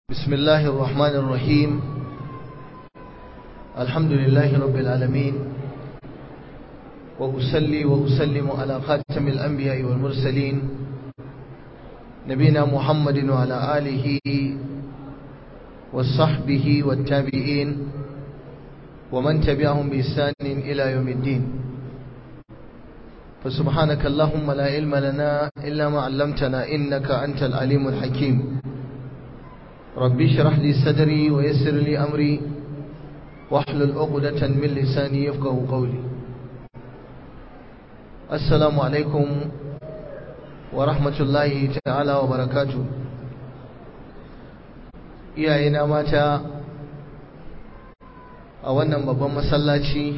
بسم الله الرحمن الرحيم الحمد لله رب العالمين وأسلي وأسلم على خاتم الأنبياء والمرسلين نبينا محمد وعلى آله وصحبه والتابعين ومن تبعهم بإحسان إلى يوم الدين فسبحانك اللهم لا علم لنا إلا ما علمتنا إنك أنت العليم الحكيم ربي اشرح لي صدري ويسر لي أمري واحلل عقدة من لساني يفقه قولي السلام عليكم ورحمة الله تعالى وبركاته iyayena mata a wannan babban masallaci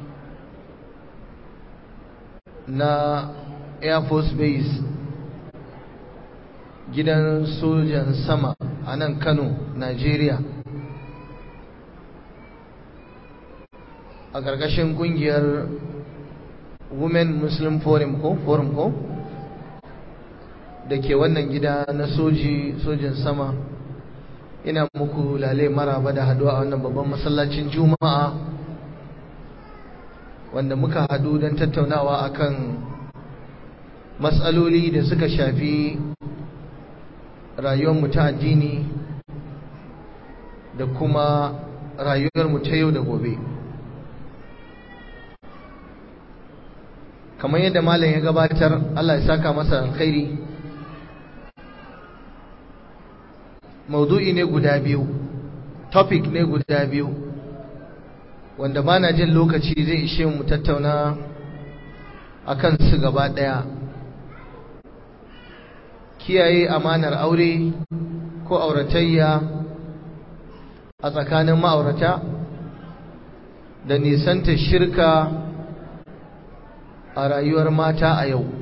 na air force base gidan sojan sama a nan kano nigeria a ƙarƙashin ƙungiyar women muslim forum ko forum ko da ke wannan gida na soji sojin sama ina muku lale maraba da haduwa a wannan babban masallacin juma'a wanda muka hadu don tattaunawa akan matsaloli da suka shafi rayuwarmu ta addini da kuma rayuwarmu ta yau da gobe kamar yadda malam ya gabatar Allah ya saka masa alkhairi maudu'i ne guda biyu topic ne guda biyu wanda ba na jin lokaci zai ishe mu tattauna akan su gaba ɗaya kiyaye amanar aure ko auratayya a tsakanin ma'aurata da nisanta shirka a rayuwar mata a yau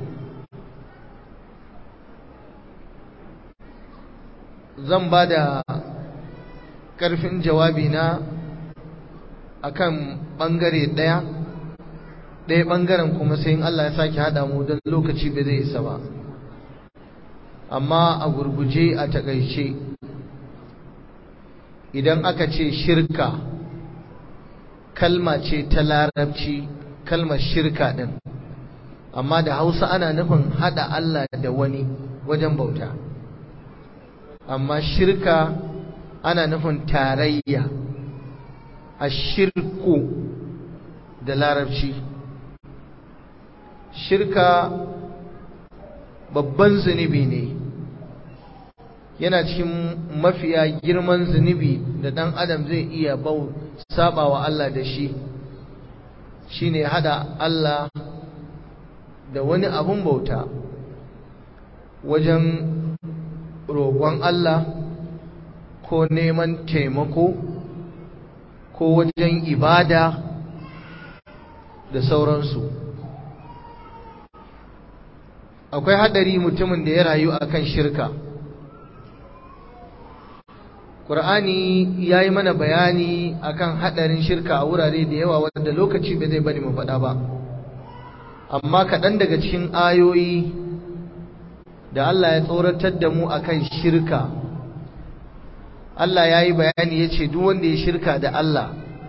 zan ba da ƙarfin jawabi na akan ɓangare ɗaya ɗaya ɓangaren kuma sai in Allah ya sake haɗa mu don lokaci bai zai isa ba amma a gurguje a takaice idan aka ce shirka kalma ce ta larabci kalmar shirka ɗin amma da hausa ana nufin haɗa Allah da wani wajen bauta amma shirka ana nufin tarayya a shirku da larabci shirka babban zunubi ne yana cikin mafiya girman zunubi da ɗan adam zai iya bau saba wa Allah da shi shine hada Allah da wani abun bauta wajen roƙon Allah ko neman taimako ko wajen ibada da sauransu akwai hadari mutumin da ya rayu akan shirka Qur'ani ya yi mana bayani akan hadarin shirka a wurare da yawa wanda lokaci bai zai bari mu faɗa ba amma kaɗan daga cikin ayoyi da Allah ya tsoratar da mu akan shirka Allah ya yi bayani ya ce duk wanda ya shirka da Allah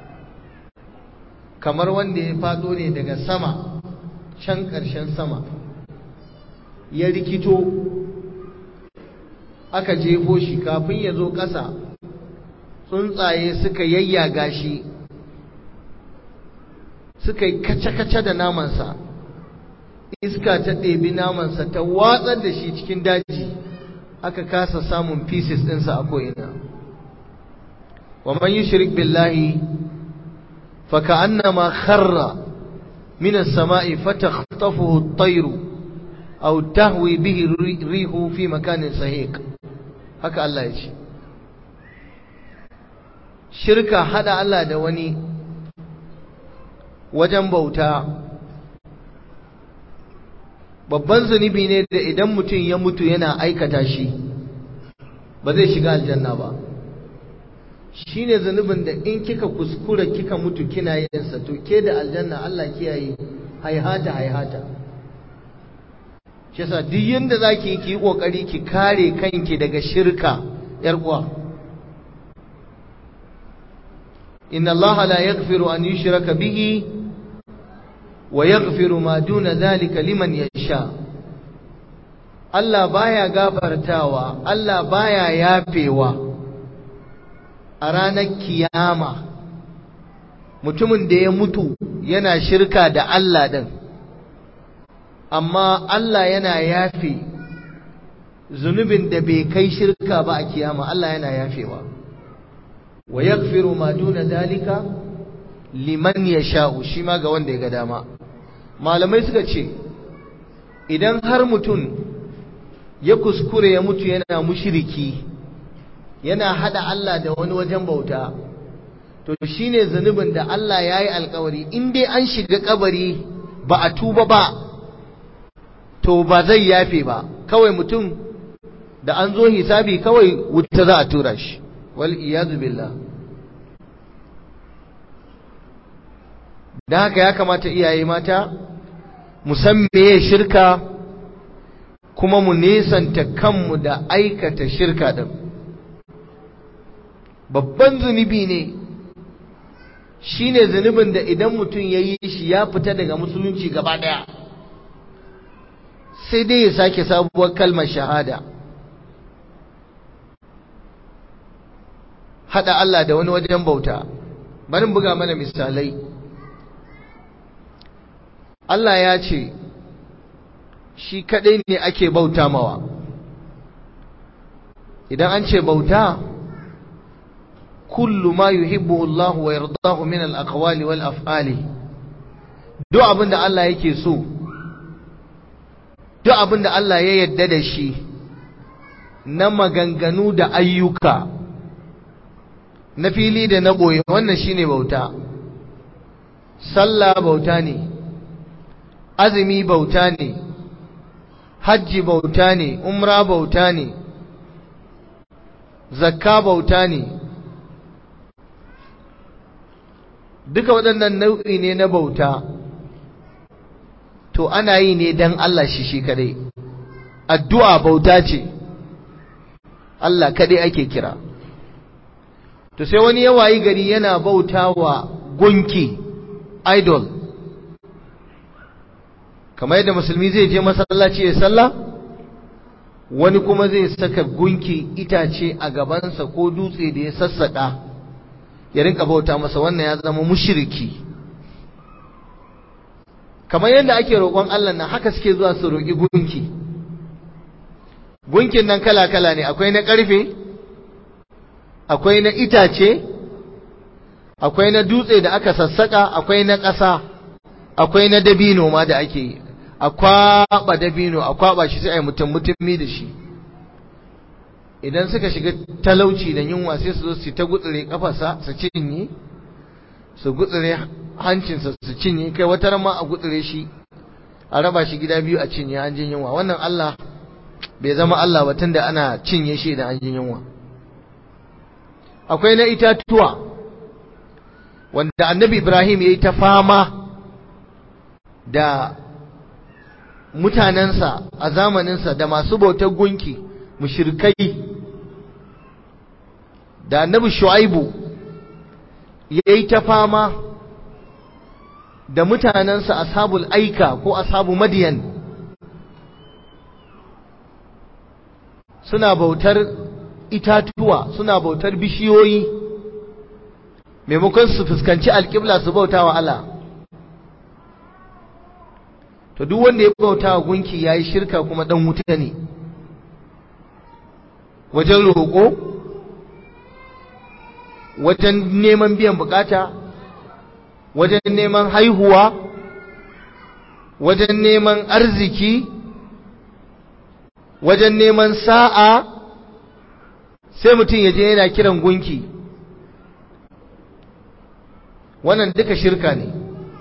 kamar wanda ya faɗo ne daga sama can ƙarshen sama ya rikito aka jefo shi kafin ya zo ƙasa tsuntsaye suka yayyaga shi suka yi kace-kace da namansa iska ta ɗebi namansa ta watsar da shi cikin daji aka kasa samun pieces ɗinsa a ko'ina wa man yushrik billahi fa ka'annama kharra min as-sama'i fatakhtafuhu at-tayru aw tahwi bihi rihu fi makanin sahiq haka Allah ya ce shirka hada Allah da wani wajen bauta babban zunubi ne da idan mutum ya mutu yana aikata shi ba zai shiga aljanna ba shi ne zunubin da in kika kuskura kika mutu kina yinsa to ke da aljanna Allah kiyaye haihata haihata shi yasa duk yanda zaki yi ki kokari ki kare kanki daga shirka yar uwa inna Allah la yaghfiru an yushraka bihi wa yaghfiru ma duna dhalika liman yasha Allah baya gafartawa Allah baya yafewa a ranar kiyama mutumin da ya mutu yana shirka da Allah din amma Allah yana yafe zunubin da bai kai shirka ba a kiyama Allah yana yafewa wa yaghfiru ma duna dalika liman yasha'u shi ma ga wanda ya ga dama malamai suka ce idan har mutum ya kuskure ya mutu yana mushriki yana hada Allah da wani wajen bauta to shine zunubin da Allah yayi alkawari in dai an shiga kabari ba a tuba ba to ba zai yafe ba kawai mutum da an zo hisabi kawai wuta za a tura shi wal iyadu billah da haka ya kamata iyaye mata musamman ya shirka kuma mu nesanta kanmu da aikata shirka din babban zunubi ne shine zunubin da idan mutum ya yi shi ya fita daga musulunci gaba daya sai dai ya sake sabuwar kalmar shahada hada Allah da wani wajen bauta bari buga mana misalai Allah ya ce shi kadai ne ake bauta mawa idan an ce bauta kullu ma yuhibbu Allah wa yardahu min al-aqwali wal af'ali duk abinda Allah yake so duk abinda Allah ya yarda da shi na maganganu da ayyuka na fili da na ɓoye wannan shine bauta sallah bauta ne azumi bauta ne hajji bauta ne umra bauta ne zakka bauta ne duka waɗannan nau'i ne na bauta to ana yi ne don Allah shi shi kadai addu'a bauta ce Allah kadai ake kira to sai wani ya wayi gari yana bauta wa gunki idol kamar yadda musulmi zai je masallaci ya sallah wani kuma zai saka gunki itace a gabansa ko dutse da ya sassaka ya rinka bauta masa wannan ya zama mushriki kamar yadda ake roƙon Allah nan haka suke zuwa su roƙi gunki gunkin nan kala-kala ne akwai na ƙarfe akwai na itace akwai na dutse da aka sassaka akwai na ƙasa akwai na dabino ma da ake yi a kwaɓa dabino a kwaɓa shi sai a yi mutum mutumi da shi idan suka shiga talauci da yunwa sai su zo su ta gutsire kafarsa su cinye su gutsire hancinsa su cinye kai wata ma a gutsire shi a raba shi gida biyu a cinye an jin yunwa wannan Allah bai zama Allah ba tunda ana cinye shi da an jin yunwa akwai na itatuwa wanda annabi Ibrahim ya yi ta fama da mutanensa a zamaninsa da masu bautar gunki mushrikai da annabi Shu'aibu ya yi ta fama da mutanensa ashabul aika ko ashabu madiyan suna bautar itatuwa suna bautar bishiyoyi maimakon su fuskanci alƙibla su bauta wa Allah to duk wanda ya bauta wa gunki ya yi shirka kuma ɗan wuta ne wajen roƙo wajen neman biyan bukata wajen neman haihuwa wajen neman arziki wajen neman sa'a sai mutum ya je yana kiran gunki wannan duka shirka ne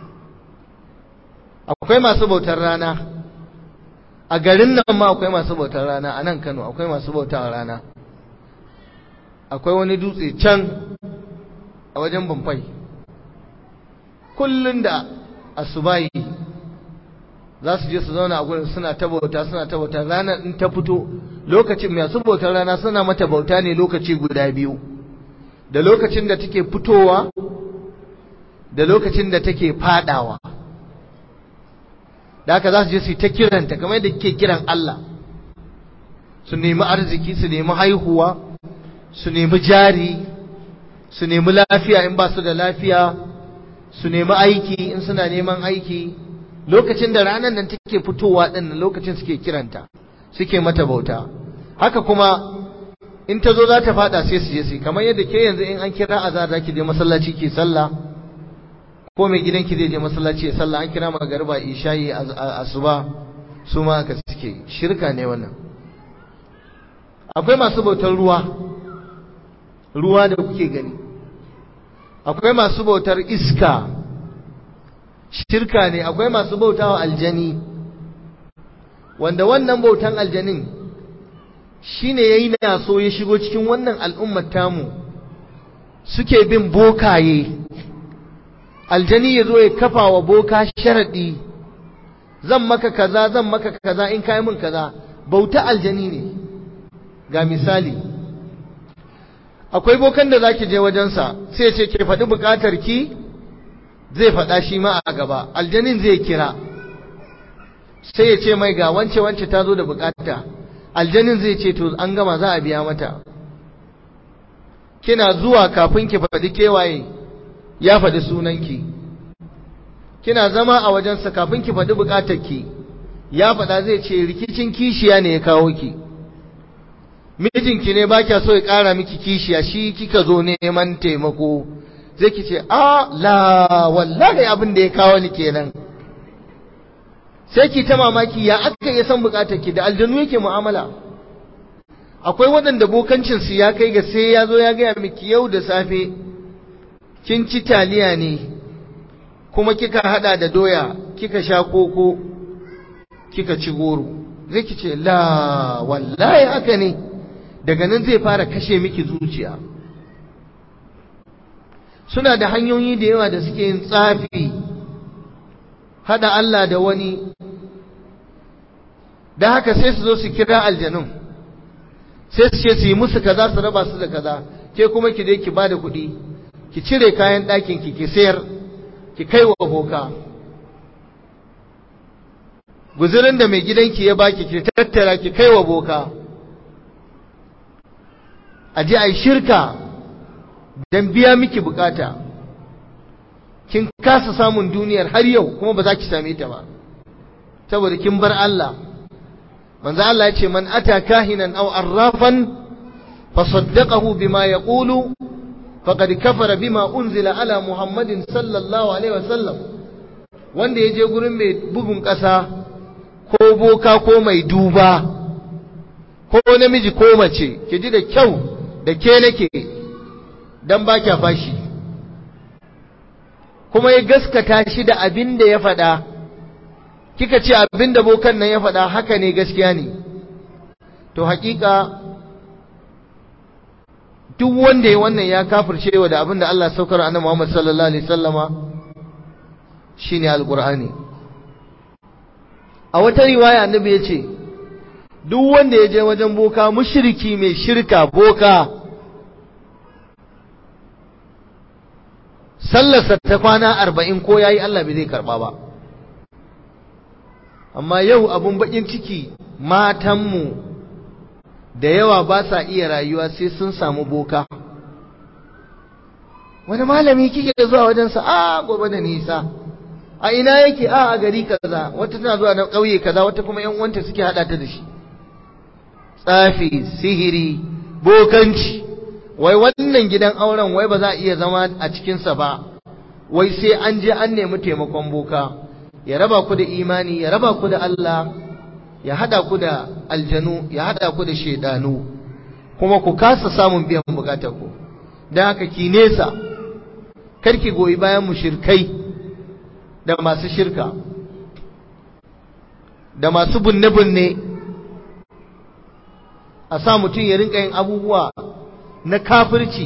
akwai masu bautar rana a garin nan ma akwai masu bautar rana a nan kano akwai masu bautar rana akwai wani dutse can a wajen bamfai kullum da asubayi za su je su zauna a gurin suna ta bauta suna ta bauta ranar in ta fito lokacin masu bautar rana suna mata bauta ne lokaci guda biyu da lokacin da take fitowa da lokacin da take fadawa da haka za su je su yi ta kiranta kamar yadda kike kiran Allah su nemi arziki su nemi haihuwa su nemi jari su nemi lafiya in ba su da lafiya su nemi aiki in suna neman aiki lokacin da ranar nan take fitowa din lokacin suke kiranta suke mata bauta haka kuma in ta zo za ta fada sai su je su kamar yadda ke yanzu in an kira azar za ki je masallaci ki sallah ko mai gidan ki zai je masallaci ya sallah an kira magariba isha'i asuba su ma aka suke shirka ne wannan akwai masu bautar ruwa ruwa da kuke gani akwai masu bautar iska shirka ne akwai masu bautawa aljani wanda wannan bautan aljanin shine yayi na so ya shigo cikin wannan al'ummar tamu suke bin bokaye aljani ya zo ya kafa wa boka sharadi zan maka kaza zan maka kaza in kai min kaza bauta aljani ne ga misali akwai bokan da zaki je wajensa sai ya ce ke faɗi buƙatar ki zai faɗa shi ma a gaba aljanin zai kira sai ya ce mai ga wance wance ta zo da buƙata aljanin zai ce to an gama za a biya mata kina zuwa kafin ki faɗi kewaye ya faɗi sunanki kina zama a wajensa kafin ki faɗi buƙatarki ya faɗa zai ce rikicin kishiya ne ya kawo ki mijinki ne ba kya so ya ƙara miki kishiya shi kika zo neman taimako zai ki ce a la wallahi abin da ya kawo ni kenan sai ki ta mamaki ya aka iya san buƙatarki da aljanu yake mu'amala akwai waɗanda bokancinsu ya kai ga sai ya zo ya gaya miki yau da safe kin ci taliya ne kuma kika hada da doya kika sha koko kika ci goro zai ki ce la wallahi haka ne daga nan zai fara kashe miki zuciya suna da hanyoyi da yawa da suke yin tsafi hada Allah da wani da haka sai su zo su kira aljanun sai su ce su yi musu kaza su raba su da kaza ke kuma ki je ki bada kuɗi ki cire kayan ɗakin ki ki sayar ki kai wa boka guzurin da mai gidanki ya baki ki tattara ki kai wa boka a je a yi shirka don biya miki bukata kin kasa samun duniyar har yau kuma ba za ki same ta ba saboda kin bar Allah manzo Allah ya ce man ata kahinan aw arrafan fasaddaqahu bima yaqulu faqad kafara bima unzila ala muhammadin sallallahu alaihi wasallam wanda ya je gurin mai bugun ƙasa ko boka ko mai duba ko namiji ko mace ki ji da kyau da ke nake dan ba kya fashi kuma ya gaskata shi da abin da ya faɗa kika ce abin da bokan nan ya faɗa haka ne gaskiya ne to haƙiƙa duk wanda ya wannan ya kafirce wa da abin da Allah saukar annabi Muhammad sallallahu alaihi wasallama shine alqur'ani a wata riwaya annabi ya ce duk wanda ya je wajen boka mushriki mai shirka boka sallarsa ta kwana arba'in ko yayi Allah bai zai karba ba amma yau abun bakin ciki matanmu da yawa ba sa iya rayuwa sai sun samu boka wani malami kike zuwa wajensa a gobe da nisa a ina yake a a gari kaza wata tana zuwa na ƙauye kaza wata kuma yan uwanta suke hada ta da shi tsafi sihiri bokanci wai wannan gidan auren wai ba za a iya zama a cikinsa ba wai sai an je an nemi taimakon boka ya raba ku da imani ya raba ku da Allah ya hada ku da aljanu ya hada ku da shedanu kuma ku kasa samun biyan bukatar ku dan haka ki nesa karki goyi bayan mushrikai da masu shirka da masu bunne-bunne a sa mutum ya rinka yin abubuwa na kafirci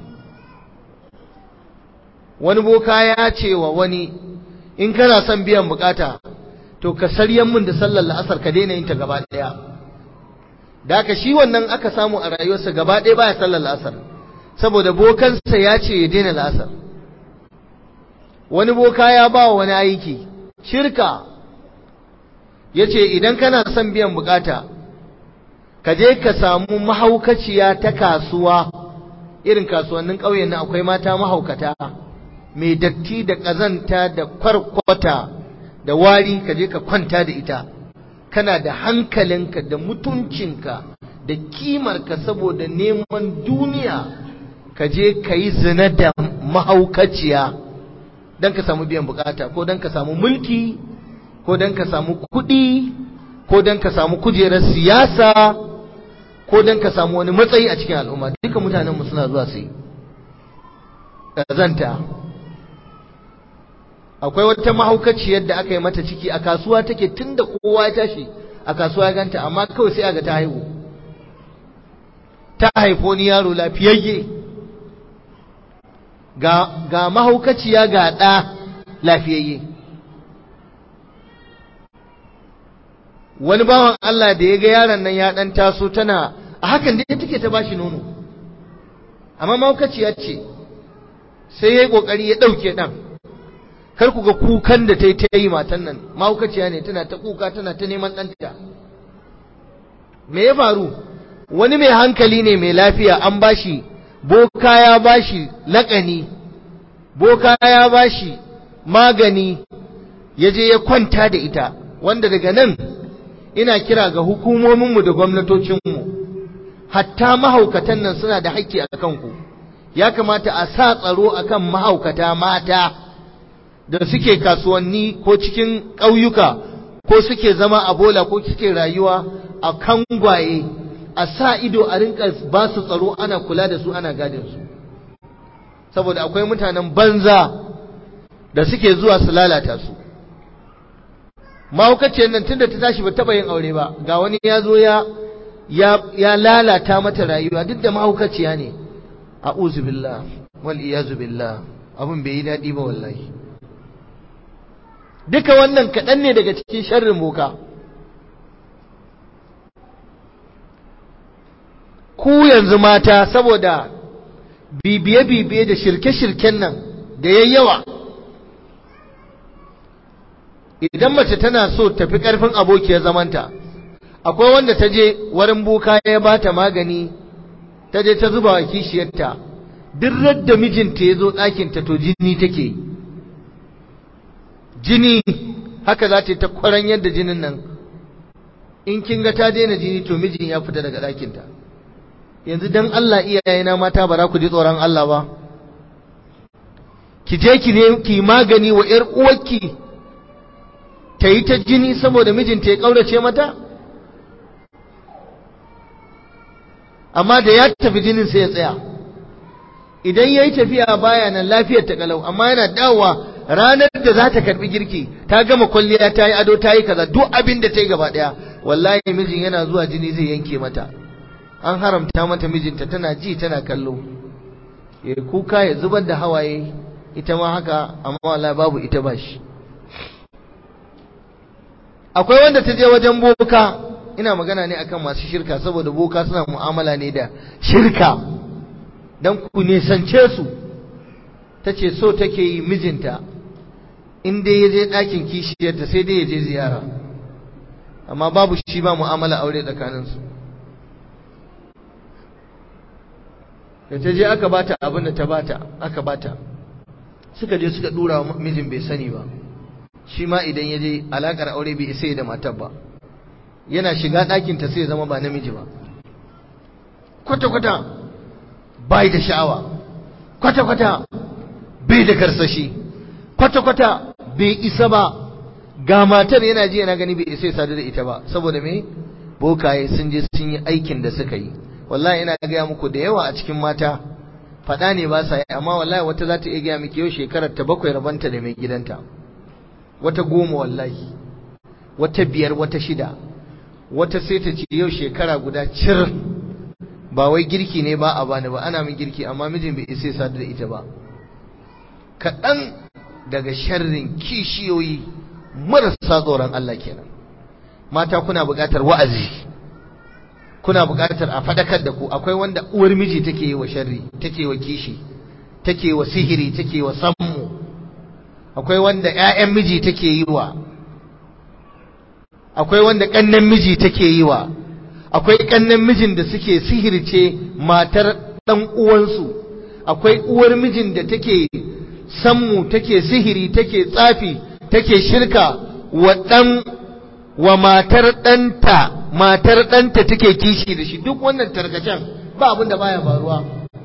wani boka ya ce wa wani in kana son biyan bukata to ka saryan mun da sallar la'asar ka daina yin ta gaba daya da haka shi wannan aka samu a rayuwarsa gaba daya baya sallar la'asar saboda bokansa ya ce ya daina la'asar wani boka ya ba wani aiki shirka ya ce idan kana son biyan bukata ka je ka samu mahaukaciya ta kasuwa irin kasuwannin ƙauyen nan akwai mata mahaukata mai datti da ƙazanta da kwarkwata da wari ka je ka kwanta da ita kana da hankalinka da mutuncinka da kimarka saboda neman duniya ka je ka yi zina da mahaukaciya don ka samu biyan bukata ko don ka samu mulki ko don ka samu kuɗi ko don ka samu kujerar siyasa ko don ka samu wani matsayi a cikin al'umma duka mutanenmu suna zuwa su yi ƙazanta akwai wata mahaukaciyar da aka yi mata ciki a kasuwa take tun da kowa ya tashi a kasuwa ya ganta amma kawai sai aga ta haihu ta haifo ni yaro lafiyayye ga, ga mahaukaciya ga ɗa lafiyayye wani bawan Allah da ya ga yaron nan ya ɗan taso tana a hakan dai take ta bashi nono amma mahaukaciya ce sai ya yi ƙoƙari ya ɗauke ɗan kar ku ga kukan da ta yi ta yi matan nan mahaukaciya ne tana ta kuka tana ta neman ɗanta me ya faru wani mai hankali ne mai lafiya an bashi boka ya bashi laƙani boka ya bashi magani ya je ya kwanta da ita wanda daga nan ina kira ga hukumominmu da gwamnatocinmu hatta mahaukatan nan suna da haƙƙi a kanku ya kamata a sa tsaro akan mahaukata mata da suke kasuwanni ko cikin ƙauyuka ko suke zama a bola ko suke rayuwa a kangwaye a sa ido a rinka ba su tsaro ana kula da su ana gadin su saboda akwai mutanen banza da suke zuwa su lalata su mahaukaciyar nan tunda ta tashi ba taɓa yin aure ba ga wani ya zo ya ya lalata mata rayuwa duk da mahaukaciya ne a'udhu billah wal iyazu billah abin bai yi daɗi ba wallahi duka wannan kaɗan ne daga cikin sharrin boka ku yanzu mata saboda bibiye-bibiye da shirke-shirken nan da ya yawa idan mace tana so tafi ƙarfin abokiyar zamanta akwai wanda ta je warin boka ya ba ta magani ta je ta zuba wa kishiyarta duk da mijinta ya zo ɗakinta to jini take yi jini haka za ta yi ta kwaran yadda jinin nan in kin ga ta daina jini to mijin ya fita daga ɗakinta yanzu dan Allah iyayena mata ba za ku ji tsoron Allah ba ki je ki ne ki magani wa ƴar uwarki ta yi ta jini saboda mijinta ya ƙaurace mata amma da ya tafi jinin sai ya tsaya idan ya yi tafiya baya nan lafiyar ta kalau amma yana dawowa ranar da za ta karbi girki ta gama kwalliya ta yi ado ta yi kaza duk abin da ta yi gaba daya wallahi mijin yana zuwa jini zai yanke mata an haramta mata mijinta tana ji tana kallo ya kuka ya zubar da hawaye ita ma haka amma wallahi babu ita ba shi akwai wanda ta je wajen boka ina magana ne akan masu shirka saboda boka suna mu'amala ne da shirka dan ku nisance su ta ce so take yi mijinta in dai ya je ɗakin kishiyarta sai dai ya je ziyara amma babu shi ba mu'amala aure tsakaninsu da ta je aka bata abin da ta bata aka bata suka je suka dura mijin bai sani ba shi ma idan ya je alakar aure bai isa da matar ba yana shiga ɗakinta sai ya zama ba namiji ba kwata-kwata bai da sha'awa kwata-kwata bai da karsashi kwata-kwata bai isa ba ga matar yana ji yana gani bai isa ya sadu da ita ba saboda me bokaye sun je sun yi aikin da suka yi wallahi ina gaya muku da yawa a cikin mata faɗa ne ba sa yi amma wallahi wata za ta iya gaya miki yau shekarar ta bakwai rabanta da mai gidanta wata goma wallahi wata biyar wata shida wata sai ta ce yau shekara guda cir ba wai girki ne ba a bani ba ana min girki amma mijin bai isa sadu da ita ba kaɗan daga sharrin kishiyoyi marasa tsoron Allah kenan mata kuna buƙatar wa'azi kuna buƙatar a faɗakar da ku akwai wanda uwar miji take yi wa sharri take wa kishi take wa sihiri take wa sammu akwai wanda ƴaƴan miji take yi wa akwai wanda ƙannen miji take yi wa akwai ƙannen mijin da suke sihirce matar ɗan uwansu akwai uwar mijin da take sammu take sihiri take tsafi take shirka wa ɗan wa matar ɗanta matar ɗanta take kishi da shi duk wannan tarkacen ba abin da baya faruwa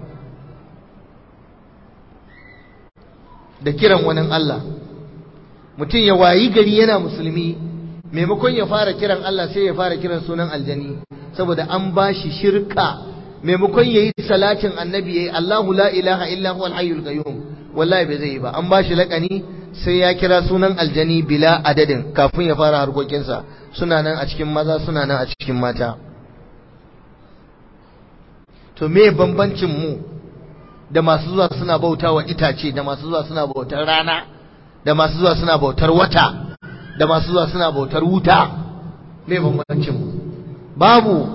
da kiran wani Allah mutum ya wayi gari yana musulmi maimakon ya fara kiran Allah sai ya fara kiran sunan aljani saboda an bashi shirka maimakon yayi salatin annabi yayi Allahu la ilaha illa huwal hayyul qayyum wallahi bai zai yi ba an bashi lakani sai ya kira sunan aljani bila adadin kafin ya fara harkokinsa suna nan a cikin maza suna nan a cikin mata to me bambancin mu da masu zuwa suna bauta wa itace da masu zuwa suna bautar rana da masu zuwa suna bautar wata da masu zuwa suna bautar wuta me bambancin mu babu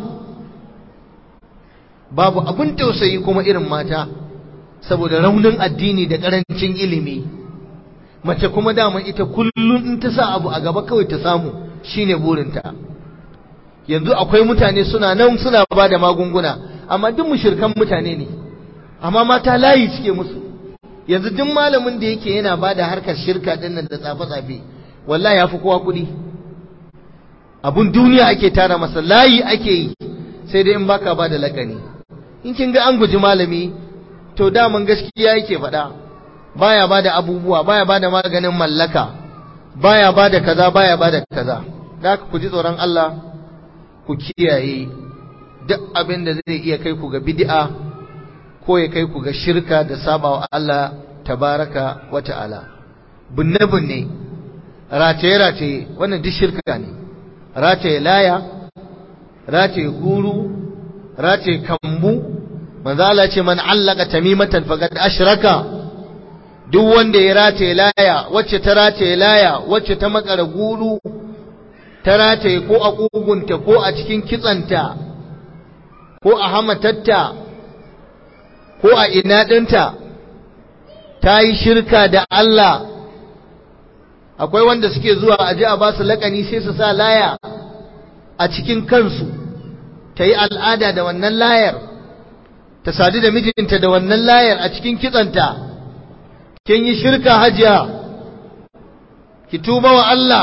babu abin tausayi kuma irin mata saboda raunin addini da karancin ilimi mace kuma dama ita kullum in ta sa abu a gaba kawai ta samu shine burinta yanzu akwai mutane suna nan suna ba da magunguna amma duk mushirkan mutane ne amma mata layi suke musu yanzu duk malamin da yake yana ba da harkar shirka din nan da tsafe-tsafe wallahi ya fi kowa kuɗi abun duniya ake tara masa layi ake yi sai dai in baka ba da lakani in kin ga an guji malami to daman gaskiya yake faɗa baya bada abubuwa baya bada maganin mallaka baya bada kaza baya bada kaza da ku ji tsoron Allah ku kiyaye duk abin da zai iya kai ku ga bid'a ko ya kai ku ga shirka da sabawa Allah tabaraka wa ta'ala bunne bunne rataye rataye wannan duk shirka ne rataye laya rataye guru rataye kambu manzo Allah ce man allaka tamimatan faqad ashraka duk wanda ya rataye laya wacce ta rataye laya wacce ta makara guru ta rataye ko a kugunta ko a cikin kitsanta ko a hamatatta ko a ina ɗinta ta yi shirka da Allah akwai wanda suke zuwa aje a ba su laƙani sai su sa laya a cikin kansu ta yi al'ada da wannan layar ta sadu da mijinta da wannan layar a cikin kitsanta kin yi shirka hajiya ki tuba wa Allah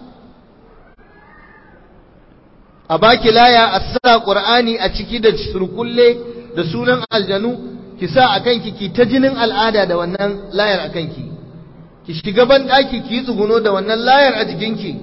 a baki laya a sa ƙur'ani a ciki da surkulle da sunan aljanu ki sa a kanki ki ta jinin al'ada da wannan layar a kanki ki shiga ban ɗaki ki yi tsuguno da wannan layar a jikinki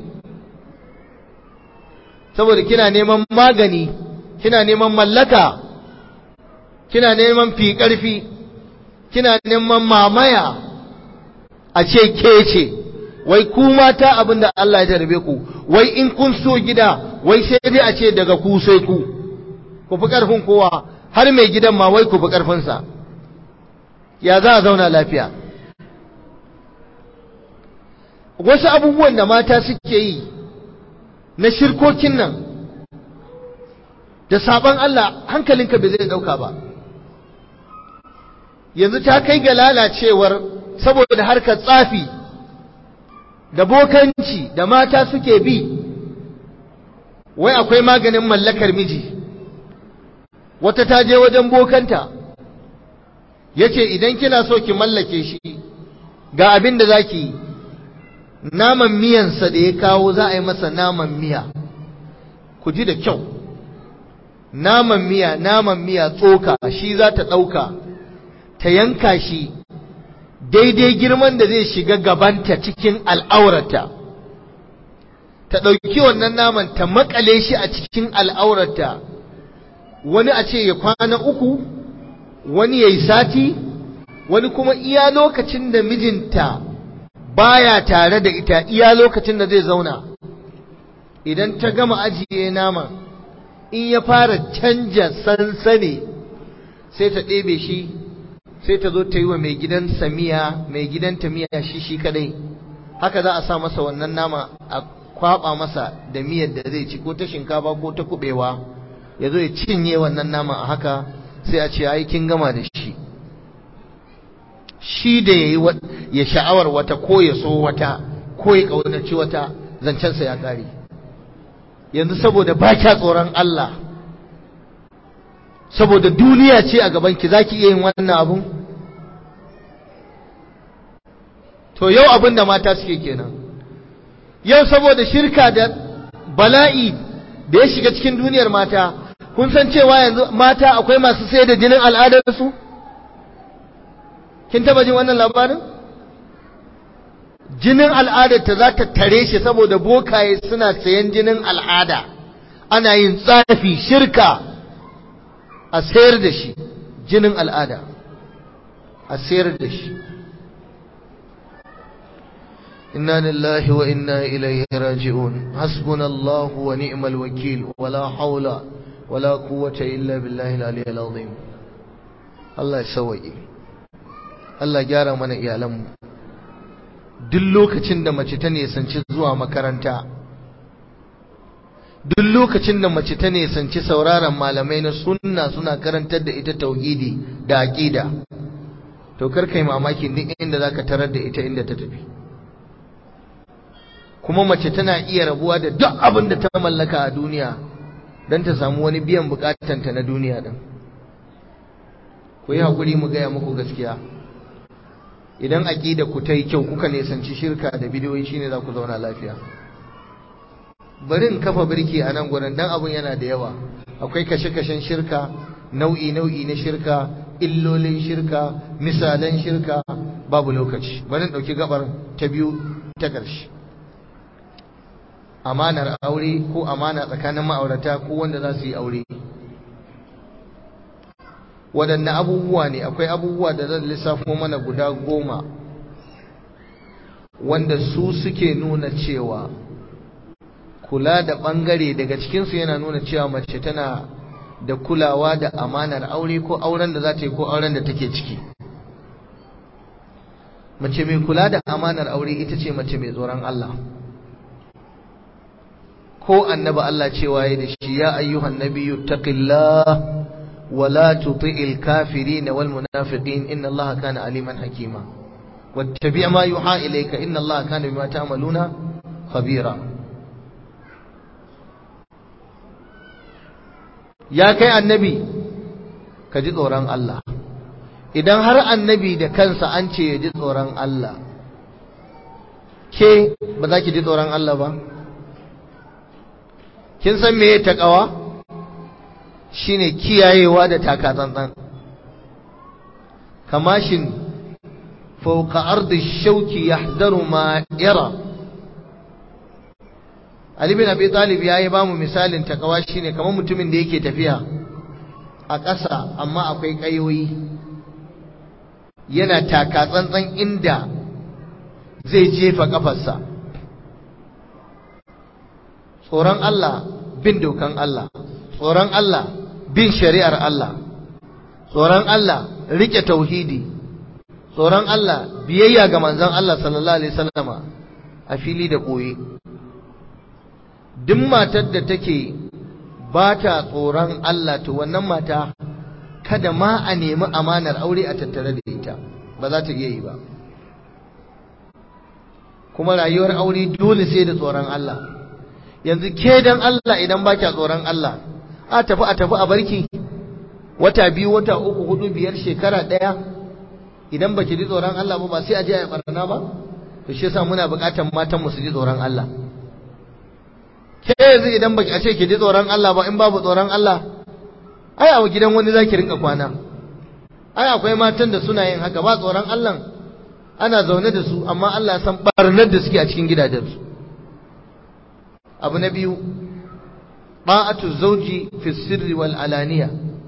saboda kina neman magani kina neman mallaka kina neman fi ƙarfi kina neman mamaya a ce ke ce wai ku mata abin da Allah ya jarabe ku wai in kun so gida wai sai dai a ce daga ku sai ku ku fi ƙarfin kowa har mai gidan ma wai ku fi ƙarfinsa ya za a zauna lafiya wasu abubuwan da mata suke yi na shirkokin nan da sabon Allah hankalinka bai zai dauka ba yanzu ta kai ga lalacewar saboda harkar tsafi da bokanci da mata suke bi wai akwai maganin mallakar miji wata ta je wajen bokanta yace idan kina so ki mallake shi ga abin da zaki yi naman miyansa da ya kawo za a yi masa naman miya ku ji da kyau naman miya naman miya tsoka shi za ta ɗauka ta yanka shi daidai girman da zai shiga gabanta cikin al'aurata ta ɗauki wannan naman ta makale shi a cikin al'aurata wani a ce ya kwana uku wani ya yi sati wani kuma iya lokacin da mijinta baya tare da ita iya lokacin da zai zauna idan ta gama ajiye naman in ya fara canja sansane sai ta ɗebe shi sai ta zo ta yi wa mai gidan samiya mai gidan miya shi shi kadai haka za a sa masa wannan nama a kwaba masa da miyar da zai ci ko ta shinkafa ko ta kubewa ya zo ya cinye wannan naman a haka sai a ce ai kin gama da shi shi da yayi ya sha'awar wata ko ya so wata ko ya kaunaci wata zancensa ya kare yanzu saboda ba kya tsoron Allah saboda duniya ce a gaban ki zaki iya yin wannan abun to yau abin da mata suke kenan yau saboda shirka da bala'i da ya shiga cikin duniyar mata kun san cewa yanzu mata akwai masu sai da jinin al'adarsu kin taba jin wannan labarin jinin al'adarta za ta tare shi saboda bokaye suna sayan jinin al'ada ana yin tsafi shirka a sayar da shi jinin al'ada a sayar da shi inna lillahi wa inna ilaihi raji'un hasbunallahu wa ni'mal wakil wala haula wala quwwata illa billahi al-aliyyil azim Allah ya sauke Allah gyara mana iyalanmu duk lokacin da mace ta nisanci zuwa makaranta duk lokacin da mace ta nisanci sauraron malamai na sunna suna karantar da ita tauhidi da aqida to kar kai mamaki duk inda zaka tarar da ita inda ta tafi kuma mace tana iya rabuwa da duk abin da ta mallaka a duniya don ta samu wani biyan bukatanta na duniya din ku yi hakuri mu gaya muku gaskiya idan aqida ku ta yi kyau kuka nisanci shirka da bidiyoyi shine za ku zauna lafiya bari in kafa birki a nan gurin dan abun yana da yawa akwai kashe-kashen shirka nau'i nau'i na shirka illolin shirka misalan shirka babu lokaci bari in dauki gabar ta biyu ta ƙarshe amanar aure ko amana tsakanin ma'aurata ko wanda za su yi aure waɗanne abubuwa ne akwai abubuwa da zan lissafo mana guda goma wanda su suke nuna cewa kula da ɓangare daga cikinsu yana nuna cewa mace tana da kulawa da amanar aure ko auren da za ta yi ko auren da take ciki mace mai kula da amanar aure ita ce mace mai tsoron Allah ko annaba Allah cewa ya da shi ya ayyuhan nabiyyu taqillah ولا تطع الكافرين والمنافقين إن الله كان عليما حكيما واتبع ما يوحى إليك إن الله كان بما تعملون خبيرا يا كي النبي كجي tsoron Allah idan har annabi da kansa an ce ya ji tsoron Allah ke ba za ki ji tsoron Allah ba kin san me ta kawa shine kiyayewa da takatsantsan kamashin fauka ardi shauki yahdaru ma yara Ali bin Abi Talib yayi ba mu misalin takawa shine kamar mutumin da yake tafiya a ƙasa amma akwai ƙayoyi yana takatsantsan inda zai jefa kafarsa tsoron Allah bin dokan Allah tsoron Allah bin shari'ar Allah tsoron Allah rike tauhidi tsoron Allah biyayya ga manzon Allah sallallahu alaihi wasallama a fili da koyi duk matar da take ba ta tsoron Allah to wannan mata kada ma a nemi amanar aure a tattare da ita ba za ta iya yi ba kuma rayuwar aure dole sai da tsoron Allah yanzu ke dan Allah idan ba kya tsoron Allah a tafi a tafi a barki wata biyu wata uku hudu biyar shekara ɗaya idan baki ji tsoron Allah ba ba sai a je a barna ba to shi yasa muna buƙatar matan mu su ji tsoron Allah ke yanzu idan baki a ce ki ji tsoron Allah ba in babu tsoron Allah ai a gidan wani zaki rinka kwana ai akwai matan da suna yin haka ba tsoron Allah ana zaune da su amma Allah ya san barnar da suke a cikin gidajensu abu na biyu ba'atu zauji fi sirri wal alaniya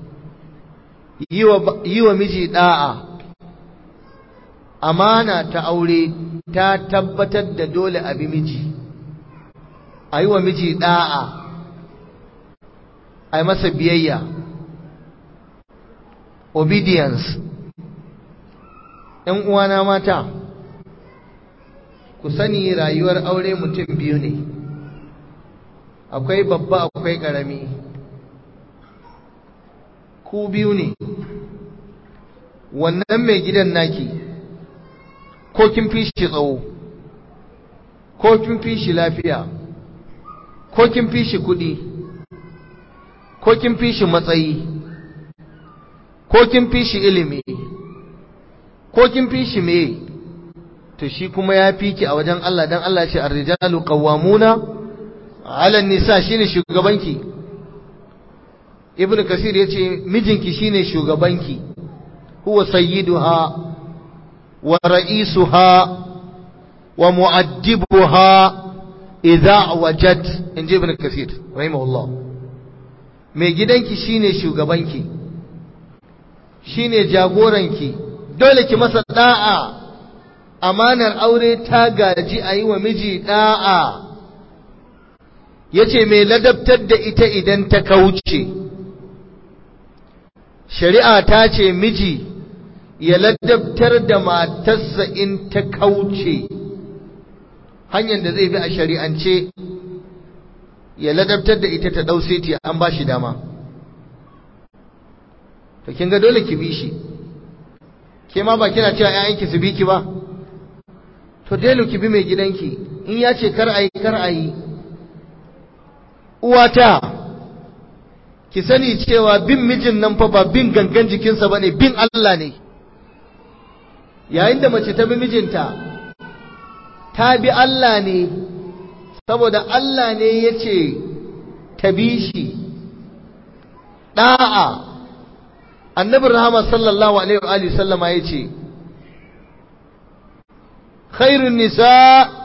yi wa miji da'a amana ta aure ta tabbatar da dole a bi miji a yi wa miji da'a a yi masa biyayya obedience ‘yan uwana mata ku sani rayuwar aure mutum biyu ne akwai babba akwai ƙarami ku biyu ne wannan mai gidan naki ko kin fi shi tsawo ko kin fi shi lafiya ko kin fi shi kuɗi ko kin fi shi matsayi ko kin fi shi ilimi ko kin fi shi me to shi kuma ya fi ki a wajen Allah dan Allah ce ar-rijalu qawwamuna 'ala an-nisa shine shugabanki ibnu kasir yace mijinki shine shugabanki huwa sayyiduha wa ra'isuha wa mu'addibuha idza wajad inji ibnu kasir rahimahullah mai gidanki shine shugabanki shine jagoranki dole ki masa da'a amanar aure ta gaji a yi wa miji da'a yace mai ladabtar da ita idan ta kauce shari'a ta ce miji ya ladabtar da matarsa in ta kauce hanyar da zai bi a shari'ance ya ladabtar da ita ta ɗau seti an ba shi dama to kin ga dole ki bi shi ke ma ba kina cewa ƴaƴanki su bi ki ba to dole ki bi mai gidanki in ya ce kar ayi kar ayi uwata ki sani cewa bin mijin nan fa ba bin gangan jikinsa bane bin Allah ne yayin da mace ta bi mijinta ta bi Allah ne saboda Allah ne ya ce ta bi shi ɗa'a annabin rahama sallallahu alaihi wa sallama ya ce khairun nisa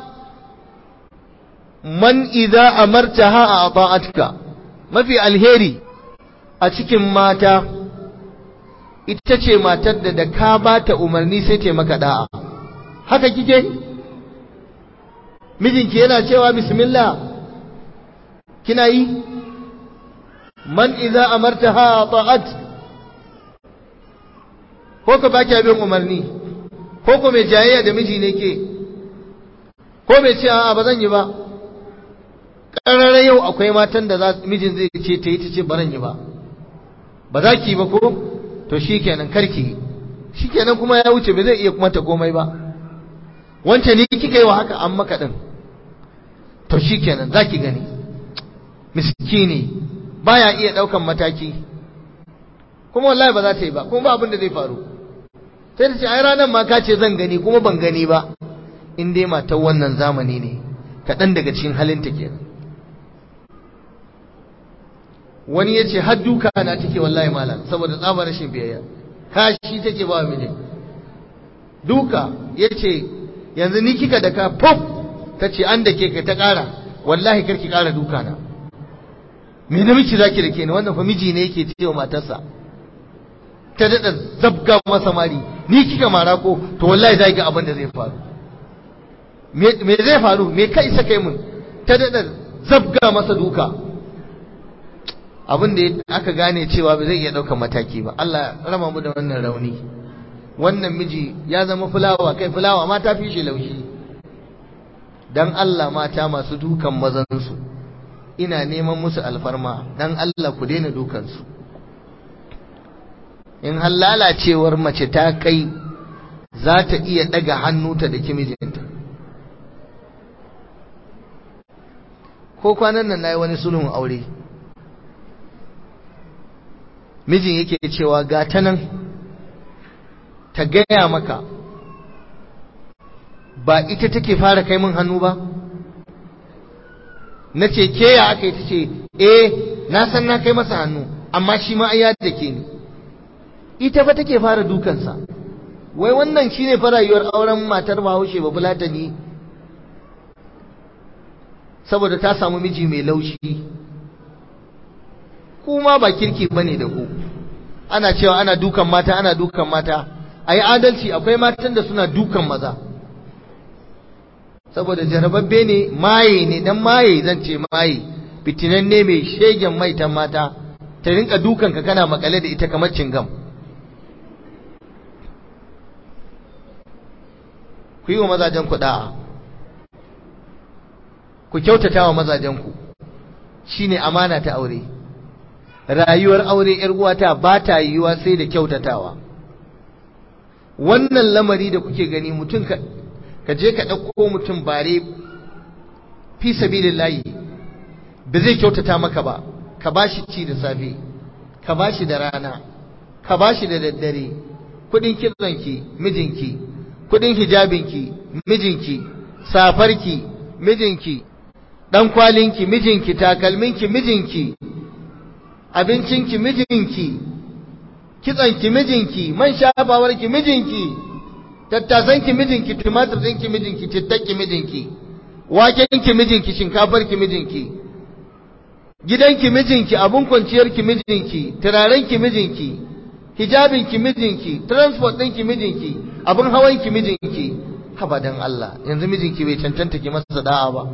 man idza amartaha a ata'atka mafi alheri a cikin mata ita ce matar da da ka ba ta umarni sai ta maka da'a haka kike mijinki yana cewa bismillah kina yi man idza amartaha ta'at ko ka baki abin umarni ko ko mai jayayya da miji ne ke ko mai ce a'a ba zan yi ba ƙararra yau akwai matan da mijin zai ce ta yi ta ce baran yi ba ba za ki ba ko to shi kenan karki shi kenan kuma ya wuce ba zai iya kuma ta komai ba wancan ni kika yi wa haka an maka ɗin to shi kenan za ki gani miskini baya iya ɗaukan mataki kuma wallahi ba za ta yi ba kuma ba abin da zai faru sai ta ce ai ranar ma ka ce zan gani kuma ban gani ba in dai matar wannan zamani ne kaɗan daga cikin halinta kenan wani ya ce har duka na take wallahi malam saboda tsabar rashin biyayya kashi take ba miji duka ya ce yanzu ni kika da ka pop ta ce an da ke ka ta ƙara wallahi karki ƙara duka na me na miki zaki da ke ni wannan fa miji ne yake cewa matarsa ta daɗa zabga masa mari ni kika mara ko to wallahi za ga abin da zai faru me zai faru me kai sa kai mun ta daɗa zabga masa duka abin da aka gane cewa ba zai iya ɗaukar mataki ba Allah rama mu da wannan rauni wannan miji ya zama fulawa kai fulawa ma ta fi shi laushi dan Allah mata masu dukan mazansu ina neman musu alfarma dan Allah ku daina dukansu in har lalacewar mace ta kai za ta iya daga hannu ta da mijinta ko kwanan nan na yi wani sulhun aure mijin yake cewa ga ta nan ta gaya maka ba ita take fara kai min hannu ba na ce ke ya aka yi ta ce eh na san na kai masa hannu amma shi ma ya da ke ni ita fa take fara dukansa wai wannan shine fa rayuwar auren matar bahaushe ba fulatani saboda ta samu miji mai laushi kuma ba kirki bane da ku ana cewa ana dukan mata ana dukan mata ayi adalci akwai matan da suna dukan maza saboda jarababbe ne maye ne dan maye zan ce maye fitinan ne mai shegen maitan mata ta rinka dukan ka kana makale da ita kamar cingam ku yi wa mazajen ku da'a ku kyautata wa mazajen ku shine amana ta aure rayuwar aure yar uwata ba ta yiwuwa sai da kyautatawa wannan lamari da kuke gani mutum ka ka je ka ɗauko mutum bare fi sabilillahi ba zai kyautata maka ba ka bashi ci da safe ka bashi da rana ka bashi da daddare kudin kitsonki mijinki kudin hijabinki mijinki safarki mijinki dan kwalinki mijinki takalminki mijinki abincinki mijinki kitsonki mijinki man shafawarki mijinki tattasanki mijinki tumatir ɗinki mijinki cittakki mijinki wakenki mijinki shinkafarki mijinki gidanki mijinki abun kwanciyarki mijinki turarenki mijinki hijabinki mijinki transport ɗinki mijinki abun hawanki mijinki haba dan Allah yanzu mijinki bai cancanta ki masa da'a ba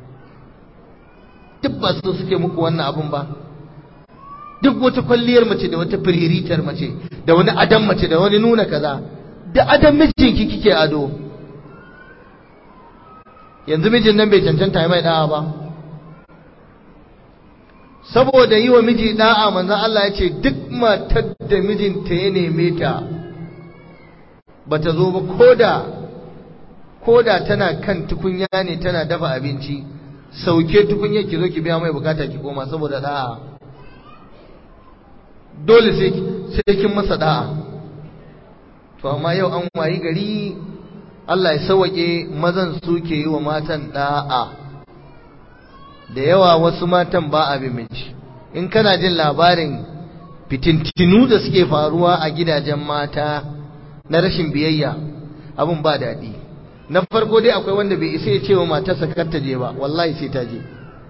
duk ba su suke muku wannan abun ba duk wata kwalliyar mace da wata firiritar mace da wani adam mace da wani nuna kaza da adam mijinki kike ado yanzu mijin nan bai cancanta ya mai da'a ba saboda yi wa miji da'a manzon Allah ya ce duk matar da mijinta ya neme ta bata zo ba koda koda tana kan tukunya ne tana dafa abinci sauke tukunya ki zo ki biya mai bukata ki koma saboda da'a dole sai sai kin masa da'a to amma yau an wayi gari Allah ya sauke mazan suke yi wa matan da'a da yawa wasu matan ba abin miji in kana jin labarin fitintinu da suke faruwa a gidajen mata na rashin biyayya abin ba daɗi na farko dai akwai wanda bai isa ya ce wa matarsa kar ta je ba wallahi sai ta je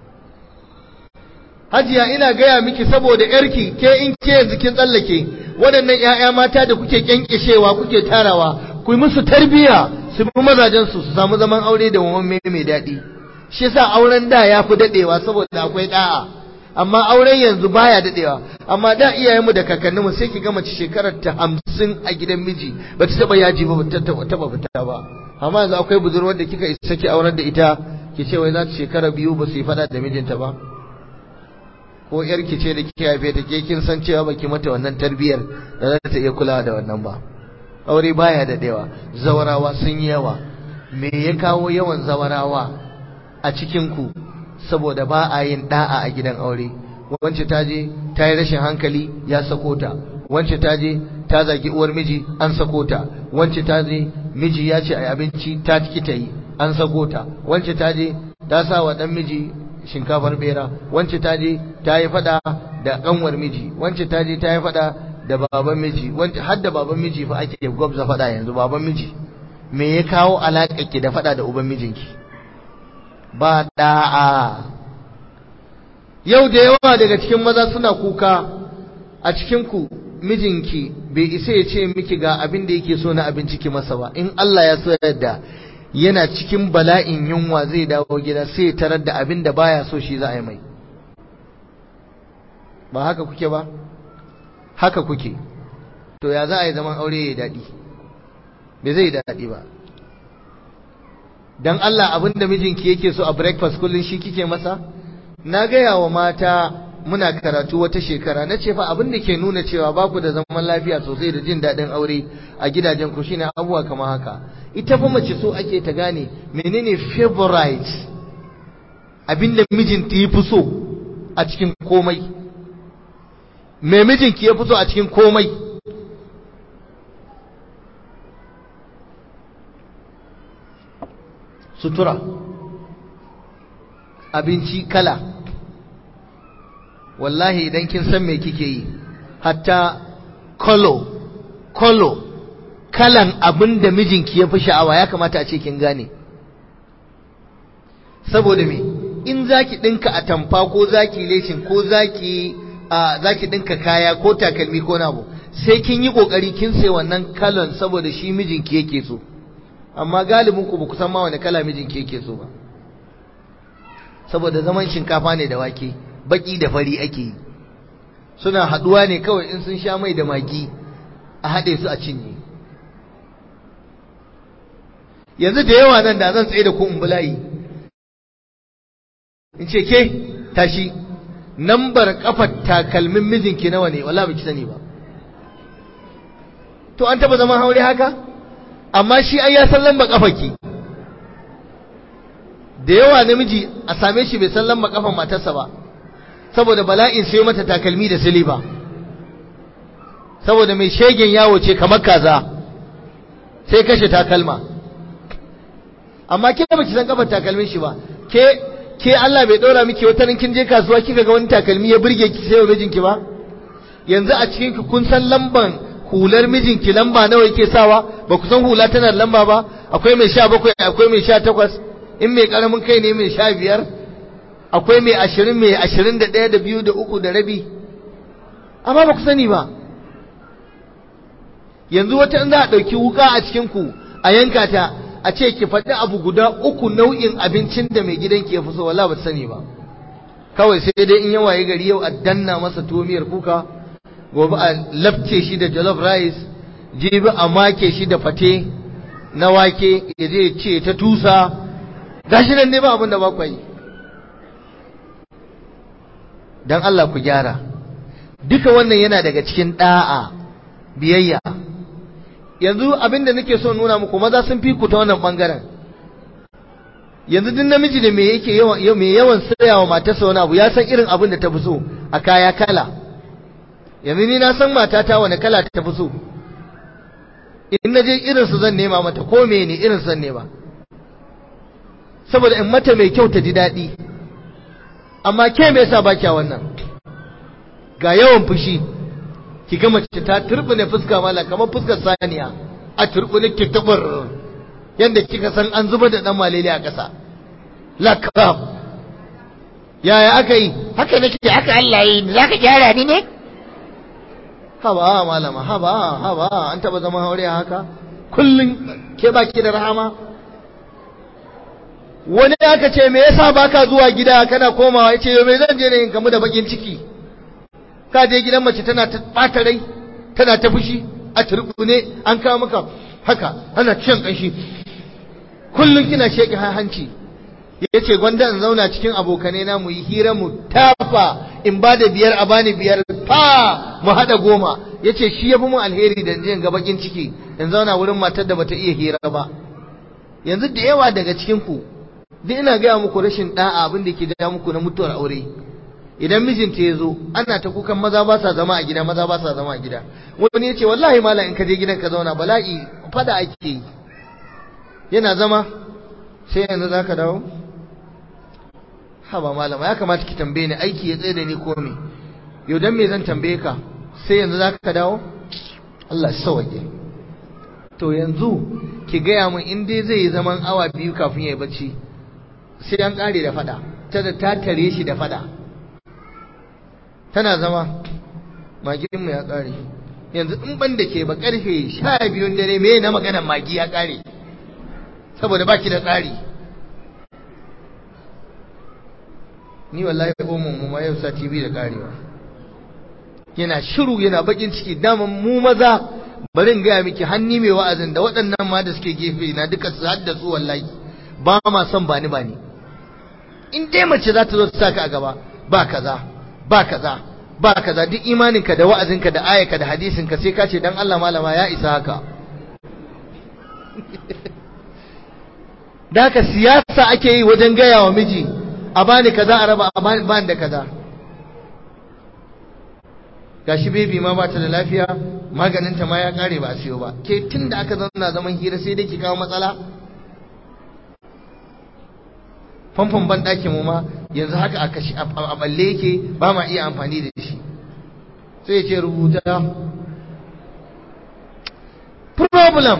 hajiya ina gaya miki saboda yarki ke in ke yanzu kin tsallake waɗannan 'ya'ya mata da kuke kyankyashewa kuke tarawa ku yi musu tarbiyya su bi mazajen su su samu zaman aure da wamamme mai daɗi shi yasa auren da ya fi daɗewa saboda akwai ɗa'a amma auren yanzu baya daɗewa amma da iyayenmu da kakanninmu sai ki gama shekarar ta hamsin a gidan miji ba ta taɓa yaji ba ba ta taɓa fita ba amma yanzu akwai budurwar da kika isa ki auren da ita ki ce wai za ta shekara biyu ba su yi faɗa da mijinta ba ko yarki ce da kike haife ta ke kin san cewa baki mata wannan tarbiyyar da za ta iya kulawa da wannan ba aure baya daɗewa zawarawa sun yi yawa me ya kawo yawan zawarawa a cikinku saboda ba a yin da'a a gidan aure wance ta je ta yi rashin hankali ya sako ta wance ta je ta zagi uwar miji an sako ta wance ta je miji ya ce a abinci ta ki ta yi an sako ta wance ta je ta sa wa dan miji shinkafar bera wance ta je ta yi fada da kanwar miji wance ta je ta yi fada da baban miji wance har da baban miji fa ake gwabza fada yanzu baban miji me ya kawo alaƙa ki da fada da uban mijinki ba da'a yau da yawa daga cikin maza suna kuka a cikin ku mijinki bai isa ya ce miki ga abin da yake so na abinci ki masa ba in Allah ya so yadda yana cikin bala'in yunwa zai dawo gida sai tarar da abin da baya so shi za a yi mai ba haka kuke ba haka kuke to ya za a yi zaman aure ya daɗi bai zai daɗi ba dan Allah abin da mijinki yake so a breakfast kullun shi kike masa na gaya wa mata muna karatu wata shekara na ce fa abin da ke nuna cewa ba ku da zaman lafiya sosai da jin daɗin aure a gidajen ku shine abubuwa kamar haka ita fa mace so ake ta gane menene favorite abin da mijinta ya fi so a cikin komai me mijinki ya fi so a cikin komai sutura abinci kala wallahi idan kin san me kike yi hatta kolo kolo kalan abin da mijinki ya fi sha'awa ya kamata a ce kin gane saboda me in zaki dinka atamfa ko zaki leshin ko zaki a zaki dinka kaya ko takalmi ko nabo sai kin yi kokari kin sai wannan kalan saboda shi mijinki yake so amma galibin ku ba ku san ma wani kala mijinki yake so ba saboda zaman shinkafa ne da wake baki da fari ake yi suna haduwa ne kawai in sun sha mai da magi a haɗe su a cinye yanzu da yawa nan da zan tsaye da ku in bulayi in ce ke tashi nambar kafar takalmin mijinki nawa ne wala baki sani ba to an taba zaman haure haka amma shi ai ya san lamba kafarki da yawa namiji a same shi bai san lamba kafan matarsa ba saboda bala'in sai mata takalmi da siliba saboda mai shegen yawo ce kamar kaza sai kashe takalma amma ke baki san kafar takalmin shi ba ke ke Allah bai ɗora miki wata kin je kasuwa kika ga wani takalmi ya burge ki sai wa mijinki ba yanzu a cikin ki kun san lamban hular mijinki lamba nawa yake sawa ba ku san hula tana da lamba ba akwai mai sha bakwai akwai mai sha takwas in mai karamin kai ne mai sha biyar akwai mai ashirin mai ashirin da ɗaya da biyu da uku da rabi amma ba ku sani ba yanzu wata in za a ɗauki wuka a cikin ku a yanka ta a ce ki faɗi abu guda uku nau'in abincin da mai gidanki ya fi so wala ba sani ba kawai sai dai in ya waye gari yau a danna masa tomiyar kuka gobe a lafce shi da jollof rice jibi a make shi da fate na wake ya je ce ta tusa gashi nan ne ba abin da ba ku yi dan Allah ku gyara duka wannan yana daga cikin da'a biyayya yanzu abinda nake so nuna muku maza sun fi ku ta wannan bangaren yanzu duk namiji da me yake yawan me yawan sayawa matarsa wani abu ya san irin abin da ta fi so a kaya kala yanzu ni na san matata wani kala ta fi so in na je irin su zan nema mata ko me ne irin zan nema saboda in mata mai kyau ta ji daɗi amma ke me yasa ba kya wannan ga yawan fushi ki ga mace ta turbine fuska mala kamar fuskar saniya a turbine ki tubar yanda kika san an zuba da dan malele a ƙasa lakab yaya aka yi haka nake haka Allah yi ni zaka gyara ni ne haba malama haba haba an taba zama aure haka kullun ke baki da rahama wani aka ce me yasa baka zuwa gida kana komawa yace yo me zan je ne in kamu da bakin ciki ka je gidan mace tana ta bata rai tana ta fushi a turbune an kawo maka haka ana cin kanshi kullun kina sheki hanci yace gwanda in zauna cikin abokanai na mu yi hira mu tafa in ba da biyar a bani biyar fa mu hada goma yace shi yafi mun alheri da jin ga bakin ciki in zauna wurin matar da bata iya hira ba yanzu da yawa daga cikin ku duk ina gaya muku rashin da'a abin da ke da muku na mutuwar aure idan mijinta ya zo ana ta kukan maza ba sa zama a gida maza ba sa zama a gida wani ya ce wallahi mala in ka je gidan ka zauna bala'i fada ake yi yana zama sai yanzu za ka dawo haba malama ya kamata ki tambaye ni aiki ya tsaye da ni ko me yau dan me zan tambaye ka sai yanzu za ka dawo Allah ya sauke to yanzu ki gaya min in dai zai yi zaman awa biyu kafin ya yi bacci sai an kare da fada ta da ta tare shi da fada tana zama maginmu ya kare yanzu in ban da ke ba karfe sha biyun dare me na maganar magi ya kare saboda baki da tsari ni wallahi omon mu ma yau sati biyu da karewa yana shiru yana bakin ciki daman mu maza bari in gaya miki hanni mai wa'azin da waɗannan ma da suke gefe na duka su haddasu wallahi ba ma son bani bani in dai mace za ta zo ta saka a gaba ba kaza ba kaza ba kaza duk imaninka da wa'azinka da ayaka da hadisinka sai ka ce dan Allah malama ya isa haka da haka siyasa ake yi wajen gaya wa miji a bani kaza a raba a bani da kaza gashi bebi ma bata da lafiya maganinta ma ya kare ba a siyo ba ke tun da aka zauna zaman hira sai dai ki kawo matsala famfon ban ɗakin mu ma yanzu haka a kashi a balle yake ba ma iya amfani da shi sai ce rubuta problem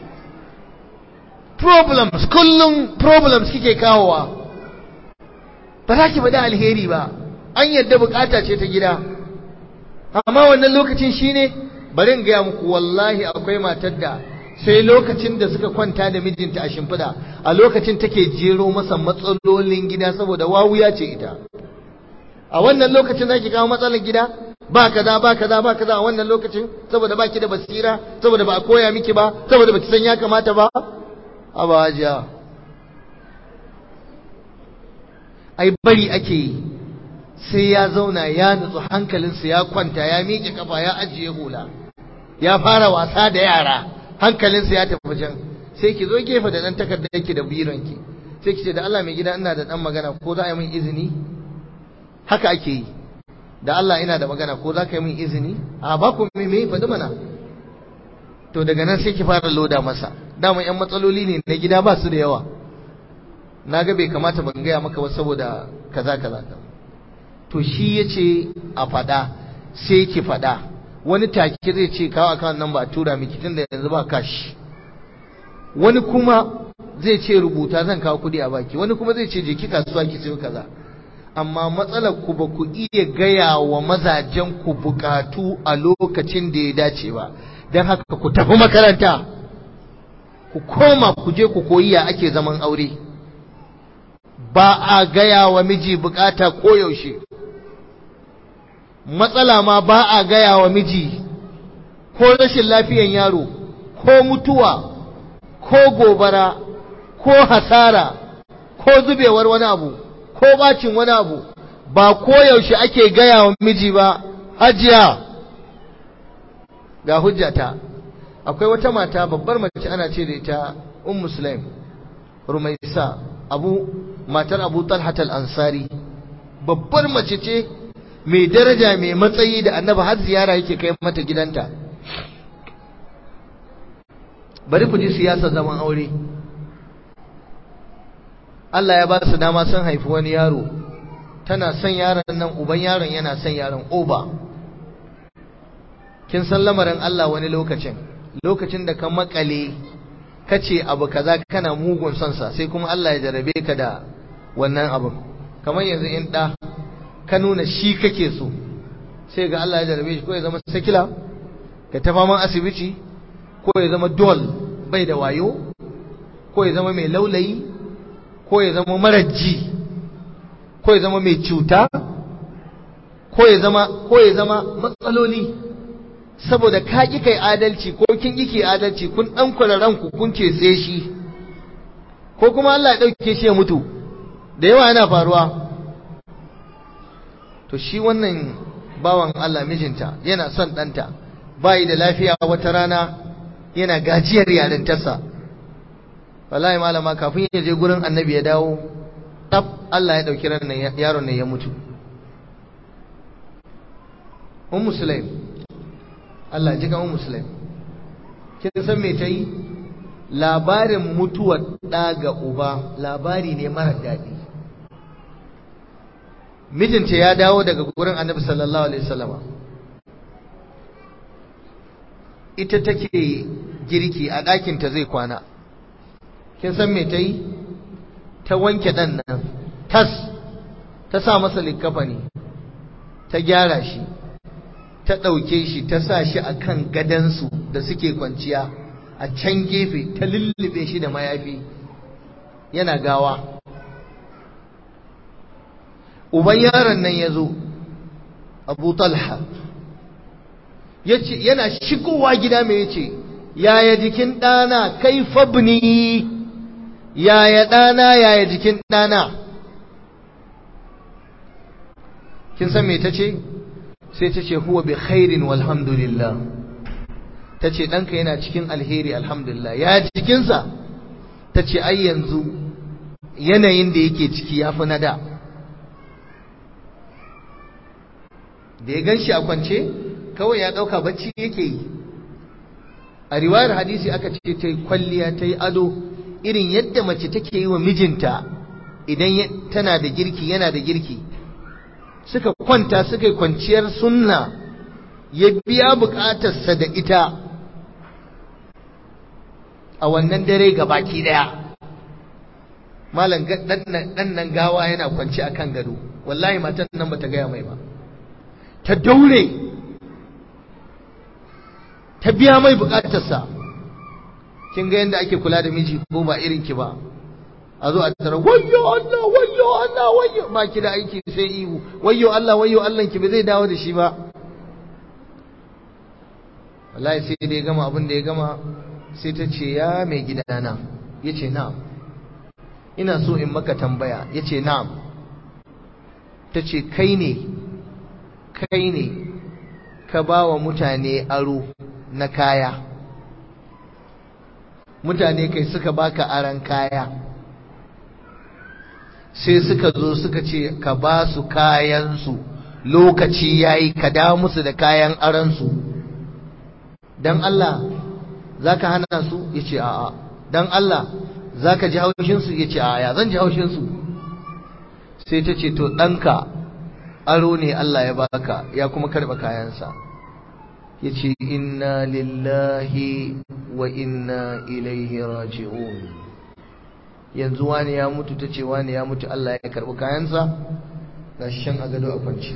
problems kullum problems kike kawowa ba za ki bada alheri ba an yadda bukata ce ta gida amma wannan lokacin shine bari in gaya muku wallahi akwai matar da sai lokacin da suka kwanta da mijinta a shimfiɗa a lokacin take jero masa matsalolin gida saboda wawuya ce ita a wannan lokacin zaki kawo matsalar gida ba kaza ba kaza ba kaza a wannan lokacin saboda ba ki da basira saboda ba a koya miki ba saboda ba ki san ya kamata ba a ba hajiya ai bari ake yi sai ya zauna ya nutsu hankalinsa ya kwanta ya miƙe kafa ya ajiye hula ya fara wasa da yara hankalinsa ya tafi can sai ki zo gefe da dan takardar yake da bironki sai ki ce da Allah mai gida ina da dan magana ko za a yi min izini haka ake yi da Allah ina da magana ko za ka yi min izini a ba ku me me faɗi mana to daga nan sai ki fara loda masa dama yan matsaloli ne na gida ba su da yawa na ga bai kamata ban gaya maka ba saboda kaza kaza to shi yace a faɗa sai ki faɗa wani take zai ce kawo account number a tura miki tunda yanzu ba cash wani kuma zai ce rubuta zan kawo kudi a baki wani kuma zai ce je ki kasuwa ki sayo kaza amma matsalar ku ba ku iya gaya wa mazajen ku bukatu a lokacin da ya dace ba don haka ku tafi makaranta ku koma ku je ku koyi ya ake zaman aure ba a gaya wa miji bukata koyaushe matsala ma ba a gaya wa miji ko rashin lafiyan yaro ko mutuwa ko gobara ko hasara ko zubewar wani abu ko bacin wani abu ba koyaushe ake gaya wa miji ba hajiya ga hujjata akwai wata mata babbar mace ana ce da ita um muslim rumaisa abu matar abu talhat al-ansari babbar mace ce mai daraja mai matsayi da annaba har ziyara yake kai mata gidanta bari ku ji siyasar zaman aure Allah ya ba su dama sun haifi wani yaro tana son yaron nan uban yaron yana son yaron oba kin san lamarin Allah wani lokacin lokacin da ka makale kace abu kaza kana mugun son sa sai kuma Allah ya jarabe ka da wannan abin kamar yanzu in da ka nuna shi kake so sai ga Allah ya jarabe shi ko ya zama sakila ka ta faman asibiti ko ya zama dol bai da wayo ko ya zama mai laulayi ko ya zama maraji ko ya zama mai cuta ko ya zama ko ya zama matsaloli saboda ka ki kai adalci ko kin ki kai adalci kun dan kula ranku kun ce sai shi ko kuma Allah ya dauke shi ya mutu da yawa yana faruwa to shi wannan bawan Allah mijinta yana son ɗanta bayi da lafiya wata rana yana gajiyar yarintarsa wallahi malama kafin ya je gurin annabi ya dawo tab Allah ya ɗauki ran yaron nan ya mutu un musulai Allah ji kan un musulai kin san me ta yi labarin mutuwar ɗa ga uba labari ne mara daɗi mijinta ya dawo daga gurin annabi sallallahu alaihi wasallama ita take girki a ɗakinta zai kwana kin san me ta yi ta wanke ɗan nan tas ta sa masa likkafani ta gyara shi ta ɗauke shi ta sa shi a kan gadansu da suke kwanciya a can gefe ta lullube shi da mayafi yana gawa uban yaron nan ya zo abu talha yana shigowa gida mai yace yaya jikin ɗana kai fabni yaya ɗana yaya jikin ɗana kin san me ta ce sai ta ce huwa bi khairin walhamdulillah ta ce ɗanka yana cikin alheri alhamdulillah ya jikinsa ta ce ai yanzu yanayin da yake ciki ya fi na da da ya gan shi a kwance kawai ya ɗauka bacci yake yi a riwayar hadisi aka ce ta yi kwalliya ta yi ado irin yadda mace take yi wa mijinta idan tana da girki yana da girki suka kwanta suka yi kwanciyar sunna ya biya bukatarsa da ita a wannan dare ga baki daya malam dan nan gawa yana kwanci a kan gado wallahi matan nan bata gaya mai ba ta daure ta biya mai bukatarsa kin ga yadda ake kula da miji ko ba irin ki ba a zo a tara wayyo Allah wayyo Allah wayyo ba ki da aiki sai ihu wayyo Allah wayyo Allah ki ba zai dawo da shi ba wallahi sai da ya gama abin da ya gama sai ta ce ya mai gidana yace na'am ina so in maka tambaya yace na'am ta ce kai ne kai ne ka ba wa mutane aro na kaya mutane kai suka baka aran kaya sai suka zo suka ce ka ba su kayansu lokaci yayi ka da musu da kayan aransu dan Allah zaka hana su yace a'a dan Allah zaka ji haushin su yace a'a ya zan ji haushin su sai ta ce to danka aro ne Allah ya baka ya kuma karba kayansa yace inna lillahi wa inna ilaihi raji'un yanzu wani ya mutu tace wani ya mutu Allah ya karbi kayansa gashi shan agado a kwanci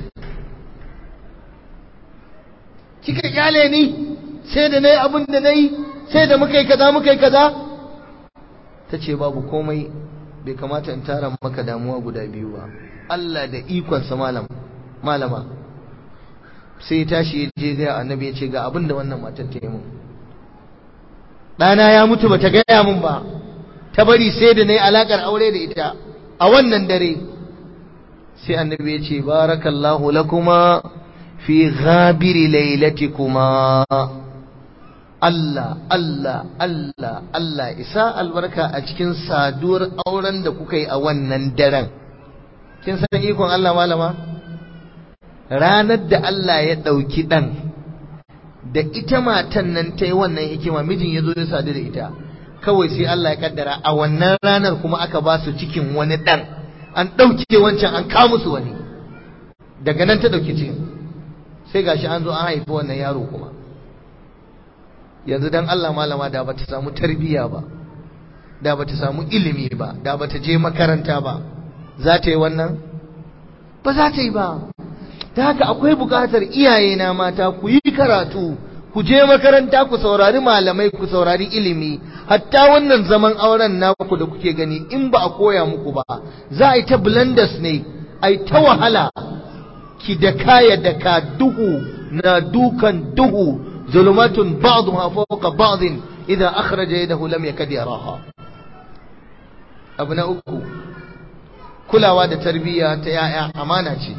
kika kyale ni sai da nayi abin da nayi sai da muka yi kaza muka yi kaza tace babu komai bai kamata in tara maka damuwa guda biyu ba Allah da ikonsa malam malama sai ya tashi ya je ga annabi ya ce ga abin da wannan matar ta yi mun ɗana ya mutu bata gaya mun ba ta bari sai da na yi alaƙar aure da ita a wannan dare sai annabi ya ce barakallahu lakuma fi ghabiri lailatikuma Allah Allah Allah Allah isa albarka a cikin saduwar auren da kuka yi a wannan daren kin san ikon Allah malama ranar da Allah ya ɗauki ɗan da ita matan nan ta yi wannan hikima mijin ya zo ya sadu da ita kawai sai Allah ya kaddara a wannan ranar kuma aka ba su cikin wani ɗan an ɗauke wancan an kawo musu wani daga nan ta ɗauki cikin sai gashi an zo an haifi wannan yaro kuma yanzu dan Allah malama da bata samu tarbiyya ba da bata samu ilimi ba da bata je makaranta ba za ta yi wannan ba za ta yi ba ta haka akwai buƙatar iyaye na mata ku yi karatu ku je makaranta ku saurari malamai ku saurari ilimi hatta wannan zaman auren naku da kuke gani in ba a koya muku ba za a yi ta blenders ne a yi ta wahala ki da kaya da ka duhu na dukan duhu zulumatun ba'dha fawqa ba'din idan akhraja yadahu lam yakad yaraha abu na uku kulawa da tarbiyya ta yaya amana ce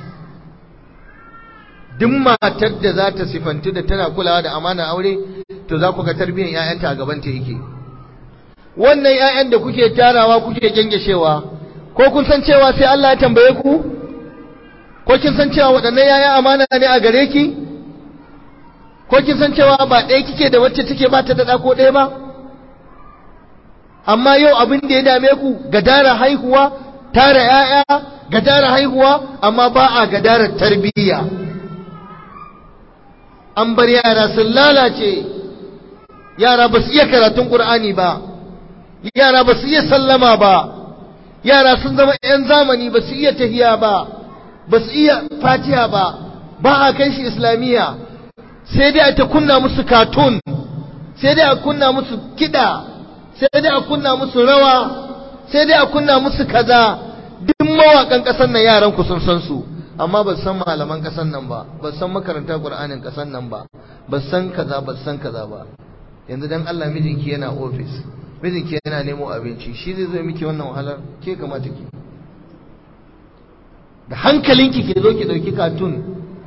duk matar da za ta sifantu da tana kulawa da amana aure to za ku ga tarbiyyar ‘ya'yanta a gabanta yake wannan ‘ya'yan da kuke tarawa kuke gyangyashewa ko kun san cewa sai Allah ya tambaye ku ko kin san cewa waɗannan ‘ya'yan amana ne a gare ki ko kin san cewa ba ɗaya kike da wacce take ba ta da ko ɗaya ba amma yau abin da ya dame ku gadara haihuwa tara ‘ya'ya gadara haihuwa amma ba a gadarar tarbiyya an bar yara sun lalace yara ba su iya karatun ƙur'ani ba yara ba su iya sallama ba yara sun zama 'yan zamani ba su iya tahiya ba ba su iya fatiha ba ba a kai shi islamiyya sai dai a ta kunna musu katun sai dai a kunna musu kiɗa sai dai a kunna musu rawa sai dai a kunna musu kaza duk mawaƙan ƙasar nan yaran ku sun san su amma ba san malaman kasan nan ba ba san makaranta qur'anin kasan nan ba ba san kaza ba san kaza ba yanzu dan Allah mijinki yana office mijinki yana nemo abinci shi zai zo miki wannan wahalar ke kamata ki da hankalinki ke zo ki dauki katun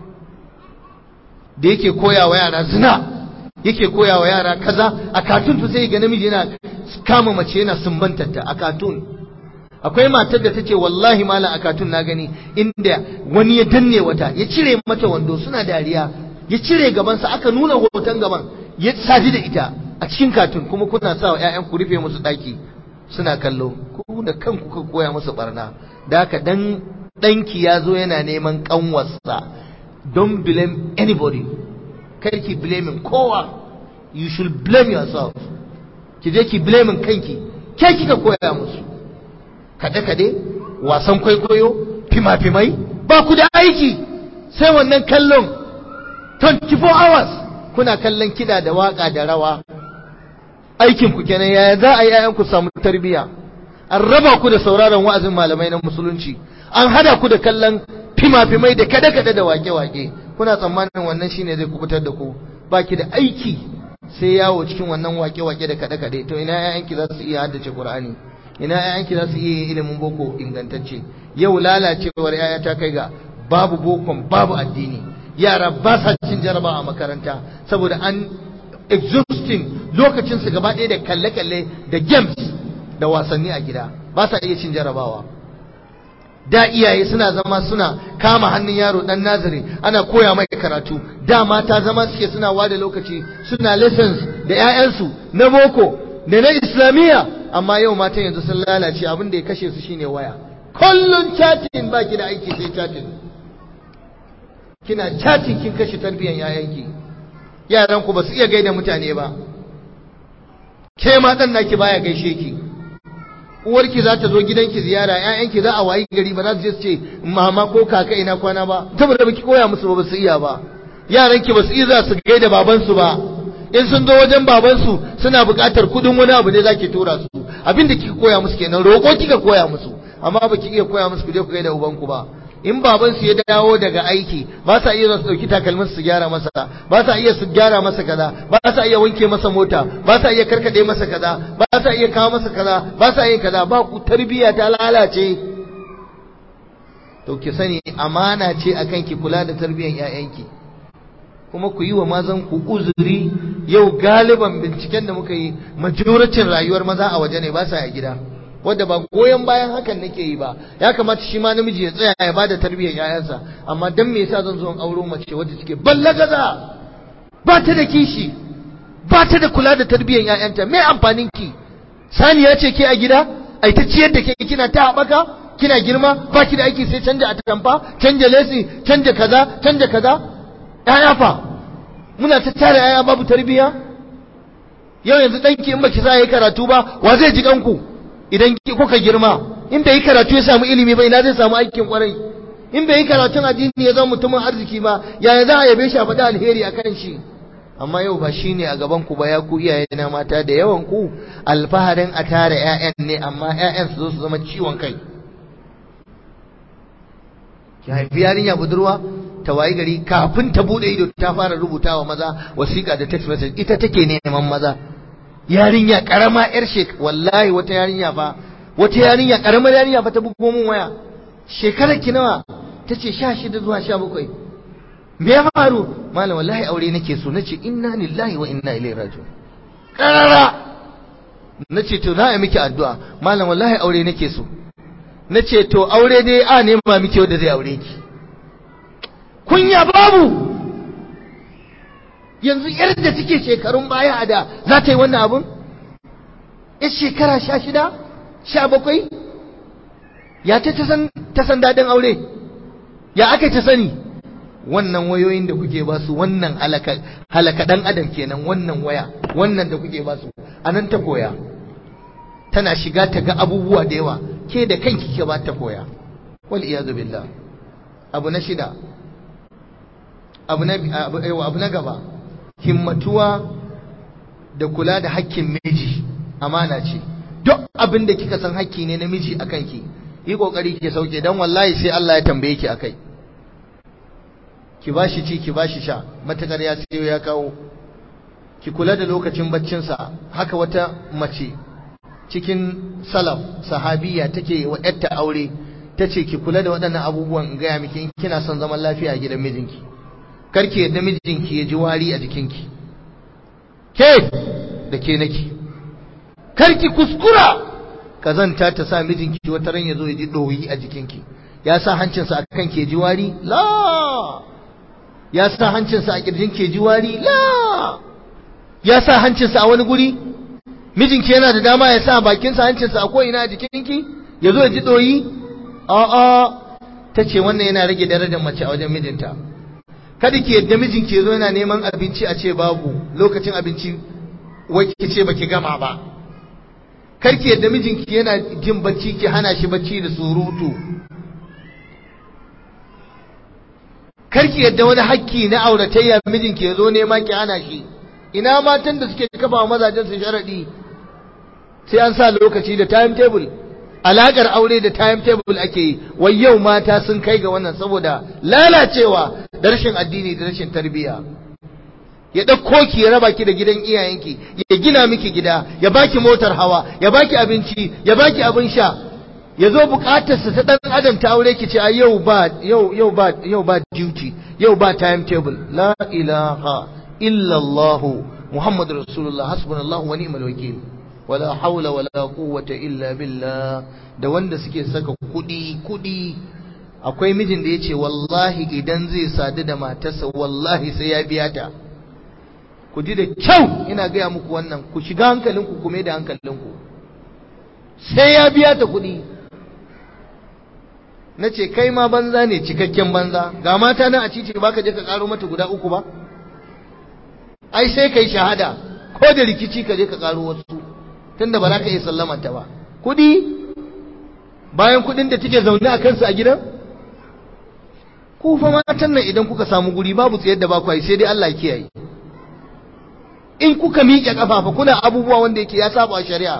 da yake koya wa yara zina yake koya wa yara kaza a katun to sai ga namiji yana kama mace yana sumbantarta a katun akwai matar da tace wallahi malam a katun na gani inda wani ya danne wata ya cire mata wando suna dariya ya cire gabansa aka nuna hoton gaban ya saji da ita a cikin katun kuma kuna sa wa ƴaƴan ku rufe musu daki suna kallo ku da kanku ka koya musu barna da haka dan danki ya zo yana neman kanwarsa don't blame anybody kar ki blame kowa you should blame yourself ki je ki blame kanki ke kika koya musu kade-kade wasan kwaikwayo fima-fimai ba ku da aiki sai wannan kallon 24 hours kuna kallon kida da waka da rawa aikin ku kenan yaya za a yi ayan ku samu tarbiya an raba ku da sauraron wa'azin malamai na musulunci an hada ku da kallon fima-fimai da kade-kade da wake-wake kuna tsammanin wannan shine zai kubutar da ku baki da aiki sai yawo cikin wannan wake-wake da kade-kade to ina yayanki za su iya haddace Qur'ani ina ƴaƴanki za su iya yin ilimin boko ingantacce yau lalacewar ƴaƴa ta kai ga babu bokon babu addini yara ba sa cin jaraba a makaranta saboda an exhausting lokacin su gaba ɗaya da kalle-kalle da games da wasanni a gida ba sa iya cin jarabawa da iyaye suna zama suna kama hannun yaro dan nazari ana koya mai karatu da mata zama suke suna wada lokaci suna lessons da 'ya'yansu na boko da na islamiyya amma yau matan yanzu sun lalace abin da ya kashe su shine waya kullun chatting baki da aiki sai chatting kina chatting kin kashe tarbiyyar 'ya'yanki yaran ku ba su iya gaida mutane ba ke ma dan naki baya gaishe ki uwarki za ta zo gidanki ziyara ƴaƴanki za a wayi gari ba za su je su ce mama ko kaka ina kwana ba saboda baki koya musu ba su iya ba yaranki ba su iya za su gaida babansu ba in sun zo wajen babansu suna buƙatar kuɗin wani abu ne zaki tura su abinda kika koya musu kenan roƙo kika koya musu amma baki iya koya musu ku je ku gaida ubanku ba in babansu ya dawo daga aiki ba sa iya su dauki takalmin su gyara masa ba sa iya su gyara masa kaza ba sa iya wanke masa mota ba sa iya karkade masa kaza ba sa iya kawo masa kaza ba sa iya kaza ba ku tarbiya ta lalace to ki sani amana ce akan ki kula da tarbiyyar ƴaƴanki kuma ku yi wa mazan ku uzuri yau galiban binciken da muka yi majoratin rayuwar maza a waje ne ba sa a gida wadda ba goyon bayan hakan nake yi ba ya kamata shi ma namiji ya tsaya ya bada tarbiyyar yayansa amma dan me yasa zan zo in auro mace wadda take ballagaza ba ta da kishi ba ta da kula da tarbiyyar yayanta me amfanin ki saniya ce ke a gida ai ta ciyar da ke kina ta haɓaka kina girma ba ki da aiki sai canja atamfa canja lesi canja kaza canja kaza yaya fa muna ta tare yaya babu tarbiyya yau yanzu danki in baki sa yayi karatu ba wa zai ji kanku idan kuka girma in bai yi karatu ya samu ilimi ba ina zai samu aikin kwarai in bai yi karatun addini ya zama mutumin arziki ba yaya za a yabe shi a faɗi alheri a kan shi amma yau ba shine a gaban ku ba ya ku iyaye na mata da yawan ku alfaharin a tara ƴaƴan ne amma ƴaƴan su zo su zama ciwon kai ki haifi yarinya budurwa ta wayi gari kafin ta bude ido ta fara rubutawa maza wasiƙa da text message ita take neman maza yarinya karama yar shek wallahi wata yarinya fa wata yarinya karamar yarinya fa ta bugo min waya shekarar ki nawa tace 16 zuwa 17 me ya faru malam wallahi aure nake so nace inna lillahi wa inna ilaihi raji'un karara nace to na yi miki addu'a malam wallahi aure nake so nace to aure dai a nema miki wanda zai aure ki kunya babu yanzu yar da take shekarun baya a da za ta yi wannan abun yar shekara sha shida sha bakwai ya ta ta san daɗin aure ya aka ta sani wannan wayoyin da kuke ba su wannan halaka ɗan adam kenan wannan waya wannan da kuke ba su a nan ta koya tana shiga ta ga abubuwa da yawa ke da kanki ke ba ta koya wal iyazu billah abu na shida abu na abu na gaba himmatuwa da kula da hakkin miji amana ce duk abin da kika san hakki ne na miji akan ki yi kokari ki sauke dan wallahi sai Allah ya tambaye ki akai ki bashi ci ki bashi sha matakar ya sayo ya kawo ki kula da lokacin baccin sa haka wata mace cikin salaf sahabiya take wa yarta aure tace ki kula da waɗannan abubuwan in gaya miki in kina son zaman lafiya a gidan mijinki karki yadda mijinki ya ji wari a jikinki ke da ke nake karki kuskura kazanta ta sa mijinki wata ran ya zo ya ji ɗoyi a jikinki ya sa hancinsa a kan ke ji wari la ya sa hancinsa a ƙirjin ke ji wari la ya sa hancinsa a wani guri mijinki yana da dama ya sa bakinsa hancinsa a ko'ina a jikinki ya zo ya ji ɗoyi a'a ta ce wannan yana rage darajar mace a wajen mijinta kada ki yadda mijin ke zo yana neman abinci a ce babu lokacin abinci wai ki ce baki gama ba kar ki yadda mijinki yana jin bacci ki hana shi bacci da surutu kar ki yadda wani hakki na auratayya mijinki ya zo nema ki hana shi ina matan da suke kafa mazajen su sharadi sai an sa lokaci da timetable alakar aure da timetable ake yi wai yau mata sun kai ga wannan saboda lalacewa da rashin addini da rashin tarbiyya ya ɗauko ki ya raba ki da gidan iyayenki ya gina miki gida ya baki motar hawa ya baki abinci ya baki abin sha ya zo bukatarsa ta ɗan adam ta aure ki ce a yau ba yau yau ba yau ba duty yau ba timetable la ilaha illallah muhammadu rasulullah hasbunallahu wa ni'mal wakil wala haula wala quwwata illa billah da wanda suke saka kudi kudi akwai mijin da yace wallahi idan zai sadu da matarsa wallahi sai ya biya ta ku ji da kyau ina gaya muku wannan ku shiga hankalinku ku mai da hankalinku sai ya biya ta kudi na ce kai ma banza ne cikakken banza ga mata nan a titi ba ka je ka karo mata guda uku ba ai sai kai shahada ko da rikici ka je ka karo wasu tunda ba za ka iya sallamanta ba kudi bayan kudin da take zaune a kansu a gidan ku fa matan nan idan kuka samu guri babu tsayar da ba ku sai dai Allah kiyaye in kuka miƙe kafafa kuna abubuwa wanda yake ya saba shari'a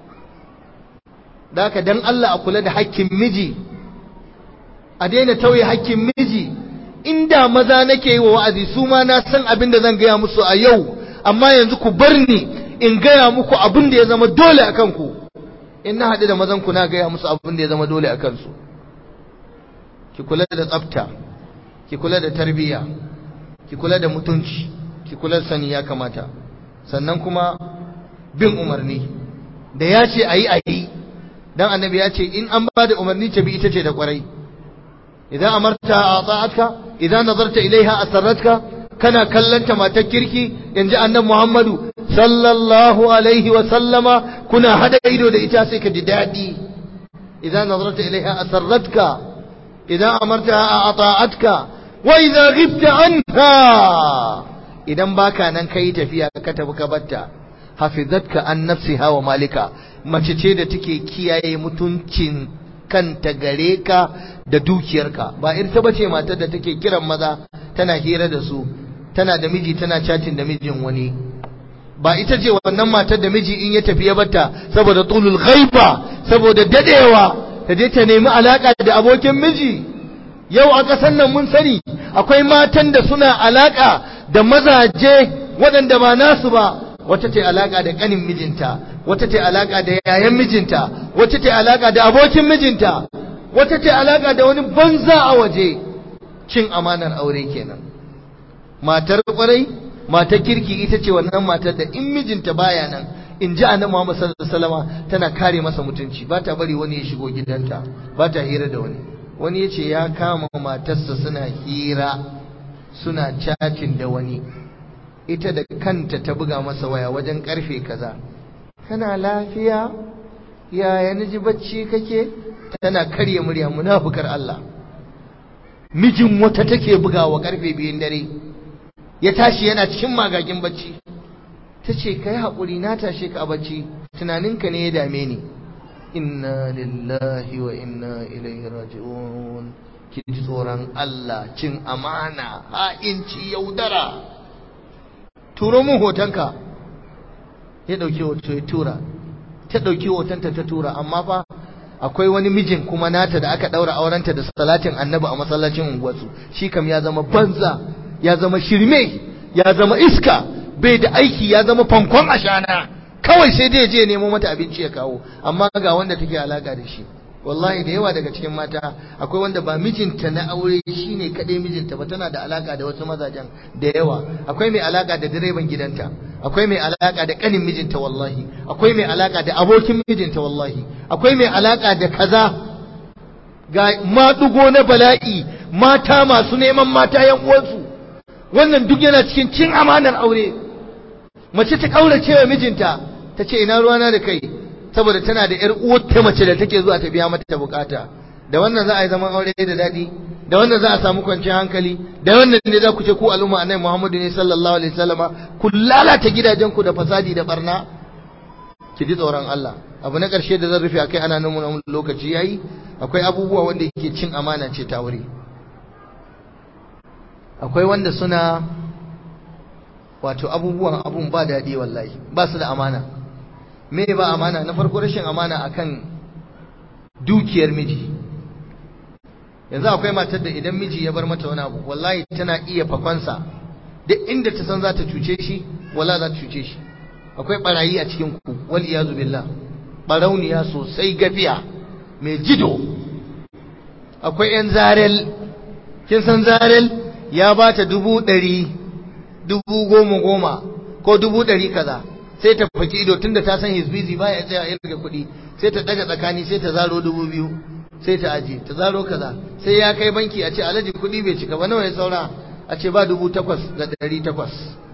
da haka dan Allah a kula da hakkin miji a daina tauye hakkin miji inda maza nake yi wa wa'azi su ma na san abin da zan gaya musu a yau amma yanzu ku bar ni in gaya muku abin da ya zama dole a kanku in na haɗu da mazan ku na gaya musu abin da ya zama dole a kansu ki kula da tsafta ki kula da tarbiyya ki kula da mutunci ki kula da sani ya kamata sannan kuma bin umarni da ya ce a yi a yi dan annabi ya ce in an ba da umarni ta bi ita ce da kwarai idan amarta a ta'atka idan nazarta ilaiha asarratka kana kallanta matar kirki yanzu annabi Muhammadu sallallahu alaihi wa sallama kuna hada ido da ita sai ka ji dadi idan nazarta ilaiha asarratka idan amarta a ta'atka wa idza ghibta anha idan baka nan kai tafiya ka tafi ka batta hafizatka an nafsiha wa malika mace ce da take kiyaye mutuncin kanta gare ka da dukiyarka ba ita bace matar da take kiran maza tana hira da su tana da miji tana chatting da mijin wani ba ita ce wannan matar da miji in ya tafi ya bata saboda tulul ghaiba saboda dadewa ta je ta nemi alaka da abokin miji yau a ƙasar nan mun sani akwai matan da suna alaka da mazaje waɗanda ba nasu ba wata ce alaka da ƙanin mijinta wata ce alaka da yayan mijinta wata ce alaka da abokin mijinta wata ce alaka da wani banza a waje cin amanar aure kenan matar kwarai matar kirki ita ce wannan matar da in mijinta baya nan in ji annabi Muhammad sallallahu alaihi wasallam tana kare masa mutunci ba ta bari wani ya shigo gidanta ba ta hira da wani wani ya ce ya kama matarsa suna hira suna chatting da wani ita da kanta ta buga masa waya wajen karfe kaza kana lafiya yaya naji bacci kake tana karya murya munafukar Allah mijin wata take bugawa karfe biyun dare ya tashi yana cikin magagin bacci ta ce kai haƙuri na tashe ka a bacci tunaninka ne ya dame ni inna lillahi wa inna ilaihi raji'un ki ji tsoron Allah cin amana ha'inci yaudara turo mun hotonka ya ɗauki hoto ya tura ta ɗauki hotonta ta tura amma fa akwai wani mijin kuma nata da aka ɗaura aurenta da salatin annabi a masallacin unguwarsu shi kam ya zama banza ya zama shirme ya zama iska bai da aiki ya zama fankon ashana kawai sai dai je nemo mata abinci ya kawo amma ga wanda take alaka da shi wallahi da yawa daga cikin mata akwai wanda ba mijinta na aure shine kadai mijinta ba tana da alaka da wasu mazajen da yawa akwai mai alaka da direban gidanta akwai mai alaka da kanin mijinta wallahi akwai mai alaka da abokin mijinta wallahi akwai mai alaka da kaza ga madugo na bala'i mata masu neman mata yan uwansu wannan duk yana cikin cin amanar aure mace ta kaurace wa mijinta ta ce ina ruwana da kai saboda tana da 'yar uwarta mace da take zuwa ta biya mata bukata da wannan za a yi zaman aure da daɗi da wannan za a samu kwanciyar hankali da wannan ne za ku ce ku al'umma annabi Muhammadu ne sallallahu alaihi wasallama ku lalata gidajen ku da fasadi da barna ki ji tsoron Allah abu na ƙarshe da zan rufe akai ana nuna lokaci yayi akwai abubuwa wanda yake cin amana ce ta wuri akwai wanda suna wato abubuwan abun ba daɗi wallahi ba su da amana me ba amana na farko rashin amana akan dukiyar miji yanzu akwai matar da idan miji ya bar mata wani abu wallahi tana iya fakonsa duk inda ta san za ta cuce shi wala za ta cuce shi akwai barayi a cikin ku wal iyazu billah barauniya sosai gafiya mai jido akwai yan zarel kin san zarel ya ba ta dubu ɗari dubu goma goma ko dubu ɗari kaza sai ta faki ido tunda ta san hizbizi ba ya tsaya irga kuɗi sai ta daga tsakani sai ta zaro dubu biyu sai ta aje ta zaro kaza sai ya kai banki a ce alaji kuɗi bai cika ba nawa ya saura a ce ba dubu takwas da ɗari takwas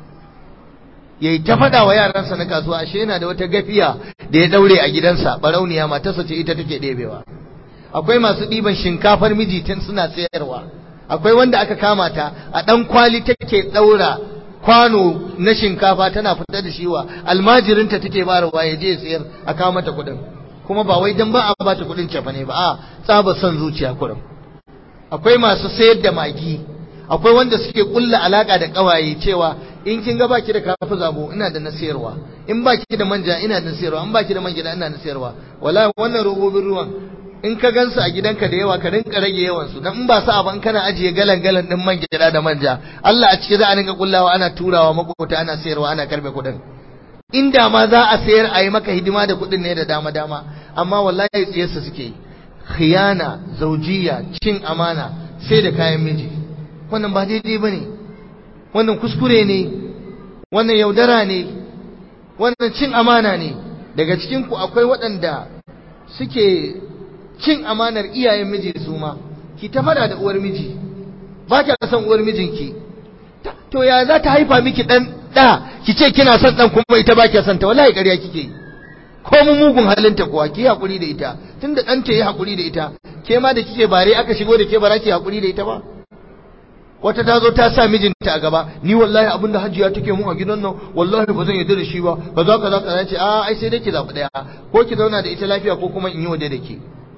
ya yi ta faɗa wa yaransa na kasuwa ashe yana da wata gafiya da ya ɗaure a gidansa barauniya matarsa ce ita take ɗebewa akwai masu ɗiban shinkafar miji tun suna sayarwa akwai wanda aka kama ta a ɗan kwali take ɗaura kwano na shinkafa tana fitar da shi wa almajirinta take bayarwa ya je sayar a kawo mata kuɗin kuma ba wai dan ba a bata kuɗin cefa ne ba a tsaba son zuciya kuɗin akwai masu sayar da magi akwai wanda suke kulla alaka da kawaye cewa in kin ga baki da kafi zabo ina da na sayarwa in baki da manja ina da na sayarwa in baki da man gida ina da sayarwa wallahi wannan robobin ruwan in ka gansu a gidanka da yawa ka rinka rage yawan su dan in ba sa ban kana ajiye galan galan din man gida da manja Allah a ciki za a rinka kullawa ana turawa makota ana sayarwa ana karbe kuɗin inda ma za a sayar a yi maka hidima da kuɗin ne da dama dama amma wallahi tsiyarsa suke yi khiyana zaujiya cin amana sai da kayan miji wannan ba daidai ba ne wannan kuskure ne wannan yaudara ne wannan cin amana ne daga cikinku akwai waɗanda suke cin amanar iyayen miji su ma ki ta fada da uwar miji ba ki san uwar mijinki to ya za ta haifa miki ɗan ɗa ki ce kina son ɗan kuma ita ba ki son ta wallahi ƙarya kike yi ko mu mugun halinta kuwa ki haƙuri da ita tunda ɗanta ya haƙuri da ita ke ma da kike bare aka shigo da ke bara ki haƙuri da ita ba wata ta zo ta sa mijinta a gaba ni wallahi abin da hajiya take mun a gidan nan wallahi ba zan yarda da shi ba kaza kaza kaza ce a ai sai dai ki zabi daya ko ki zauna da ita lafiya ko kuma in yi waje da ke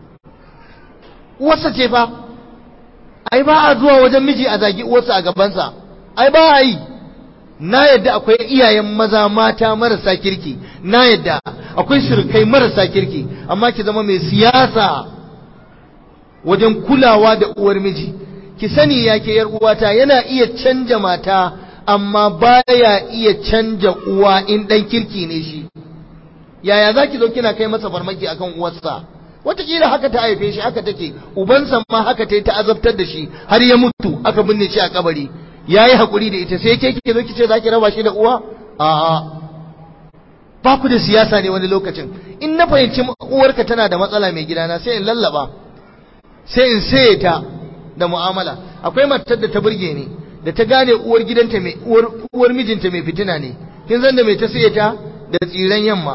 uwarsa ce fa ai ba a zuwa wajen miji a zagi uwarsa a gabansa ai ba a yi na yadda akwai iyayen maza mata marasa kirki na yadda akwai surukai marasa kirki amma ki zama mai siyasa wajen kulawa da uwar miji ki sani ya ke yar uwata yana iya canja mata amma baya iya canja uwa in dan kirki ne shi yaya zaki zo kina kai masa farmaki akan uwarsa wataƙila haka ta haife shi haka take ubansa ma haka ta yi ta azabtar da shi har ya mutu aka binne shi a kabari ya yi haƙuri da ita sai ke kike zo ki ce za ki raba shi da uwa a'a ba ku da siyasa ne wani lokacin in na fahimci uwarka tana da matsala mai gidana sai in lallaba sai in saye ta da mu'amala akwai matar da ta burge ni da ta gane uwar gidanta mai uwar uwar mijinta mai fitina ne kin san da mai ta saye ta da tsiran yamma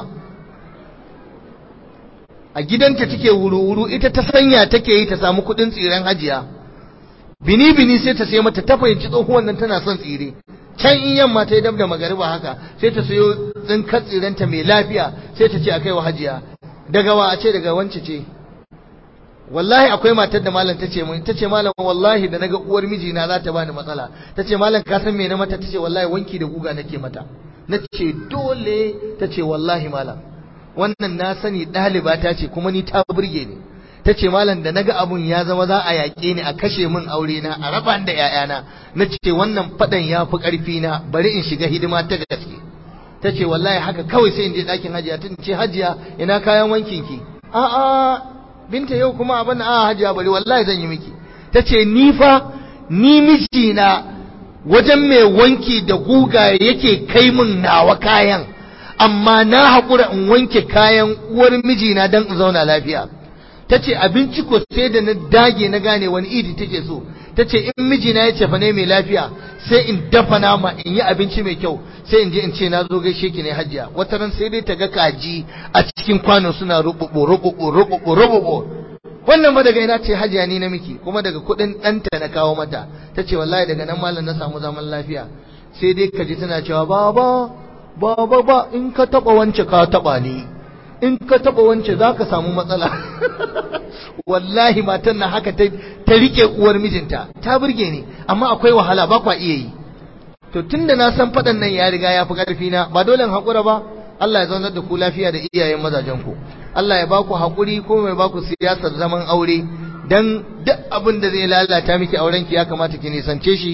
a gidanta take wuru-wuru ita ta sanya take yi ta samu kuɗin tsiran hajiya bini-bini sai ta sai mata ta fahimci tsohuwan nan tana son tsire can in yamma ta yi dab da magariba haka sai ta sayo tsinkar tsiranta mai lafiya sai ta ce a kai wa hajiya daga wa a ce daga wance ce wallahi akwai matar da malam tace mun tace malam wallahi da naga uwar mijina za ta bani matsala tace malam ka san me na mata tace wallahi wanki da guga nake mata nace dole tace wallahi malam wannan na sani ɗaliba ta ce kuma ni ta burge ni tace malam da naga abun ya zama za a yaƙe ni a kashe min aure na a raba da ƴaƴana nace wannan fadan ya fi ƙarfi na bari in shiga hidima ta gaske tace wallahi haka kawai sai in je ɗakin hajiya tun ce hajiya ina kayan wankin ki a'a binta yau kuma abin a hajiya bari wallahi zan yi miki ta ce ni fa ni mijina wajen mai wanki da guga yake kai min nawa kayan amma na haƙura in wanke kayan uwar mijina don in zauna lafiya ta ce abinci ko sai da na dage na gane wani idi take so ta ce in mijina ya cefa ne mai lafiya sai in dafa nama in yi abinci mai kyau sai in je in ce na zo gaishe ki ne hajiya wata ran sai dai ta ga kaji a cikin kwano suna rububu rububu rububu rububu wannan ba daga ina ce hajiya ni na miki kuma daga kuɗin ɗanta na kawo mata ta ce wallahi daga nan malam na samu zaman lafiya sai dai ka ji tana cewa baba baba ba in ka taɓa wance ka taɓa ni in ka taɓa wance za ka samu matsala wallahi matan na haka ta rike uwar mijinta ta burge ni amma akwai wahala ba kwa iya yi to tunda na san faɗan nan ya riga ya fi ƙarfi na ba dole in haƙura ba Allah ya zaunar da ku lafiya da iyayen mazajen ku Allah ya ba ku haƙuri ko mai ba ku siyasar zaman aure dan duk abin da zai lalata miki auren ki ya kamata ki nisance shi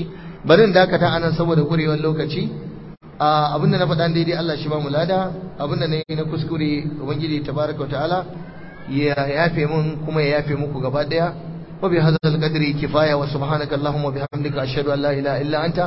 bari in dakata anan saboda kurewar lokaci abinda na faɗa daidai Allah shi ba mu lada abinda na yi na kuskure ubangiji tabaraka ta'ala ya yafe mun kuma ya yafe muku gaba daya wa bi hadzal qadri kifaya wa subhanaka allahumma bihamdika ashhadu an la ilaha illa anta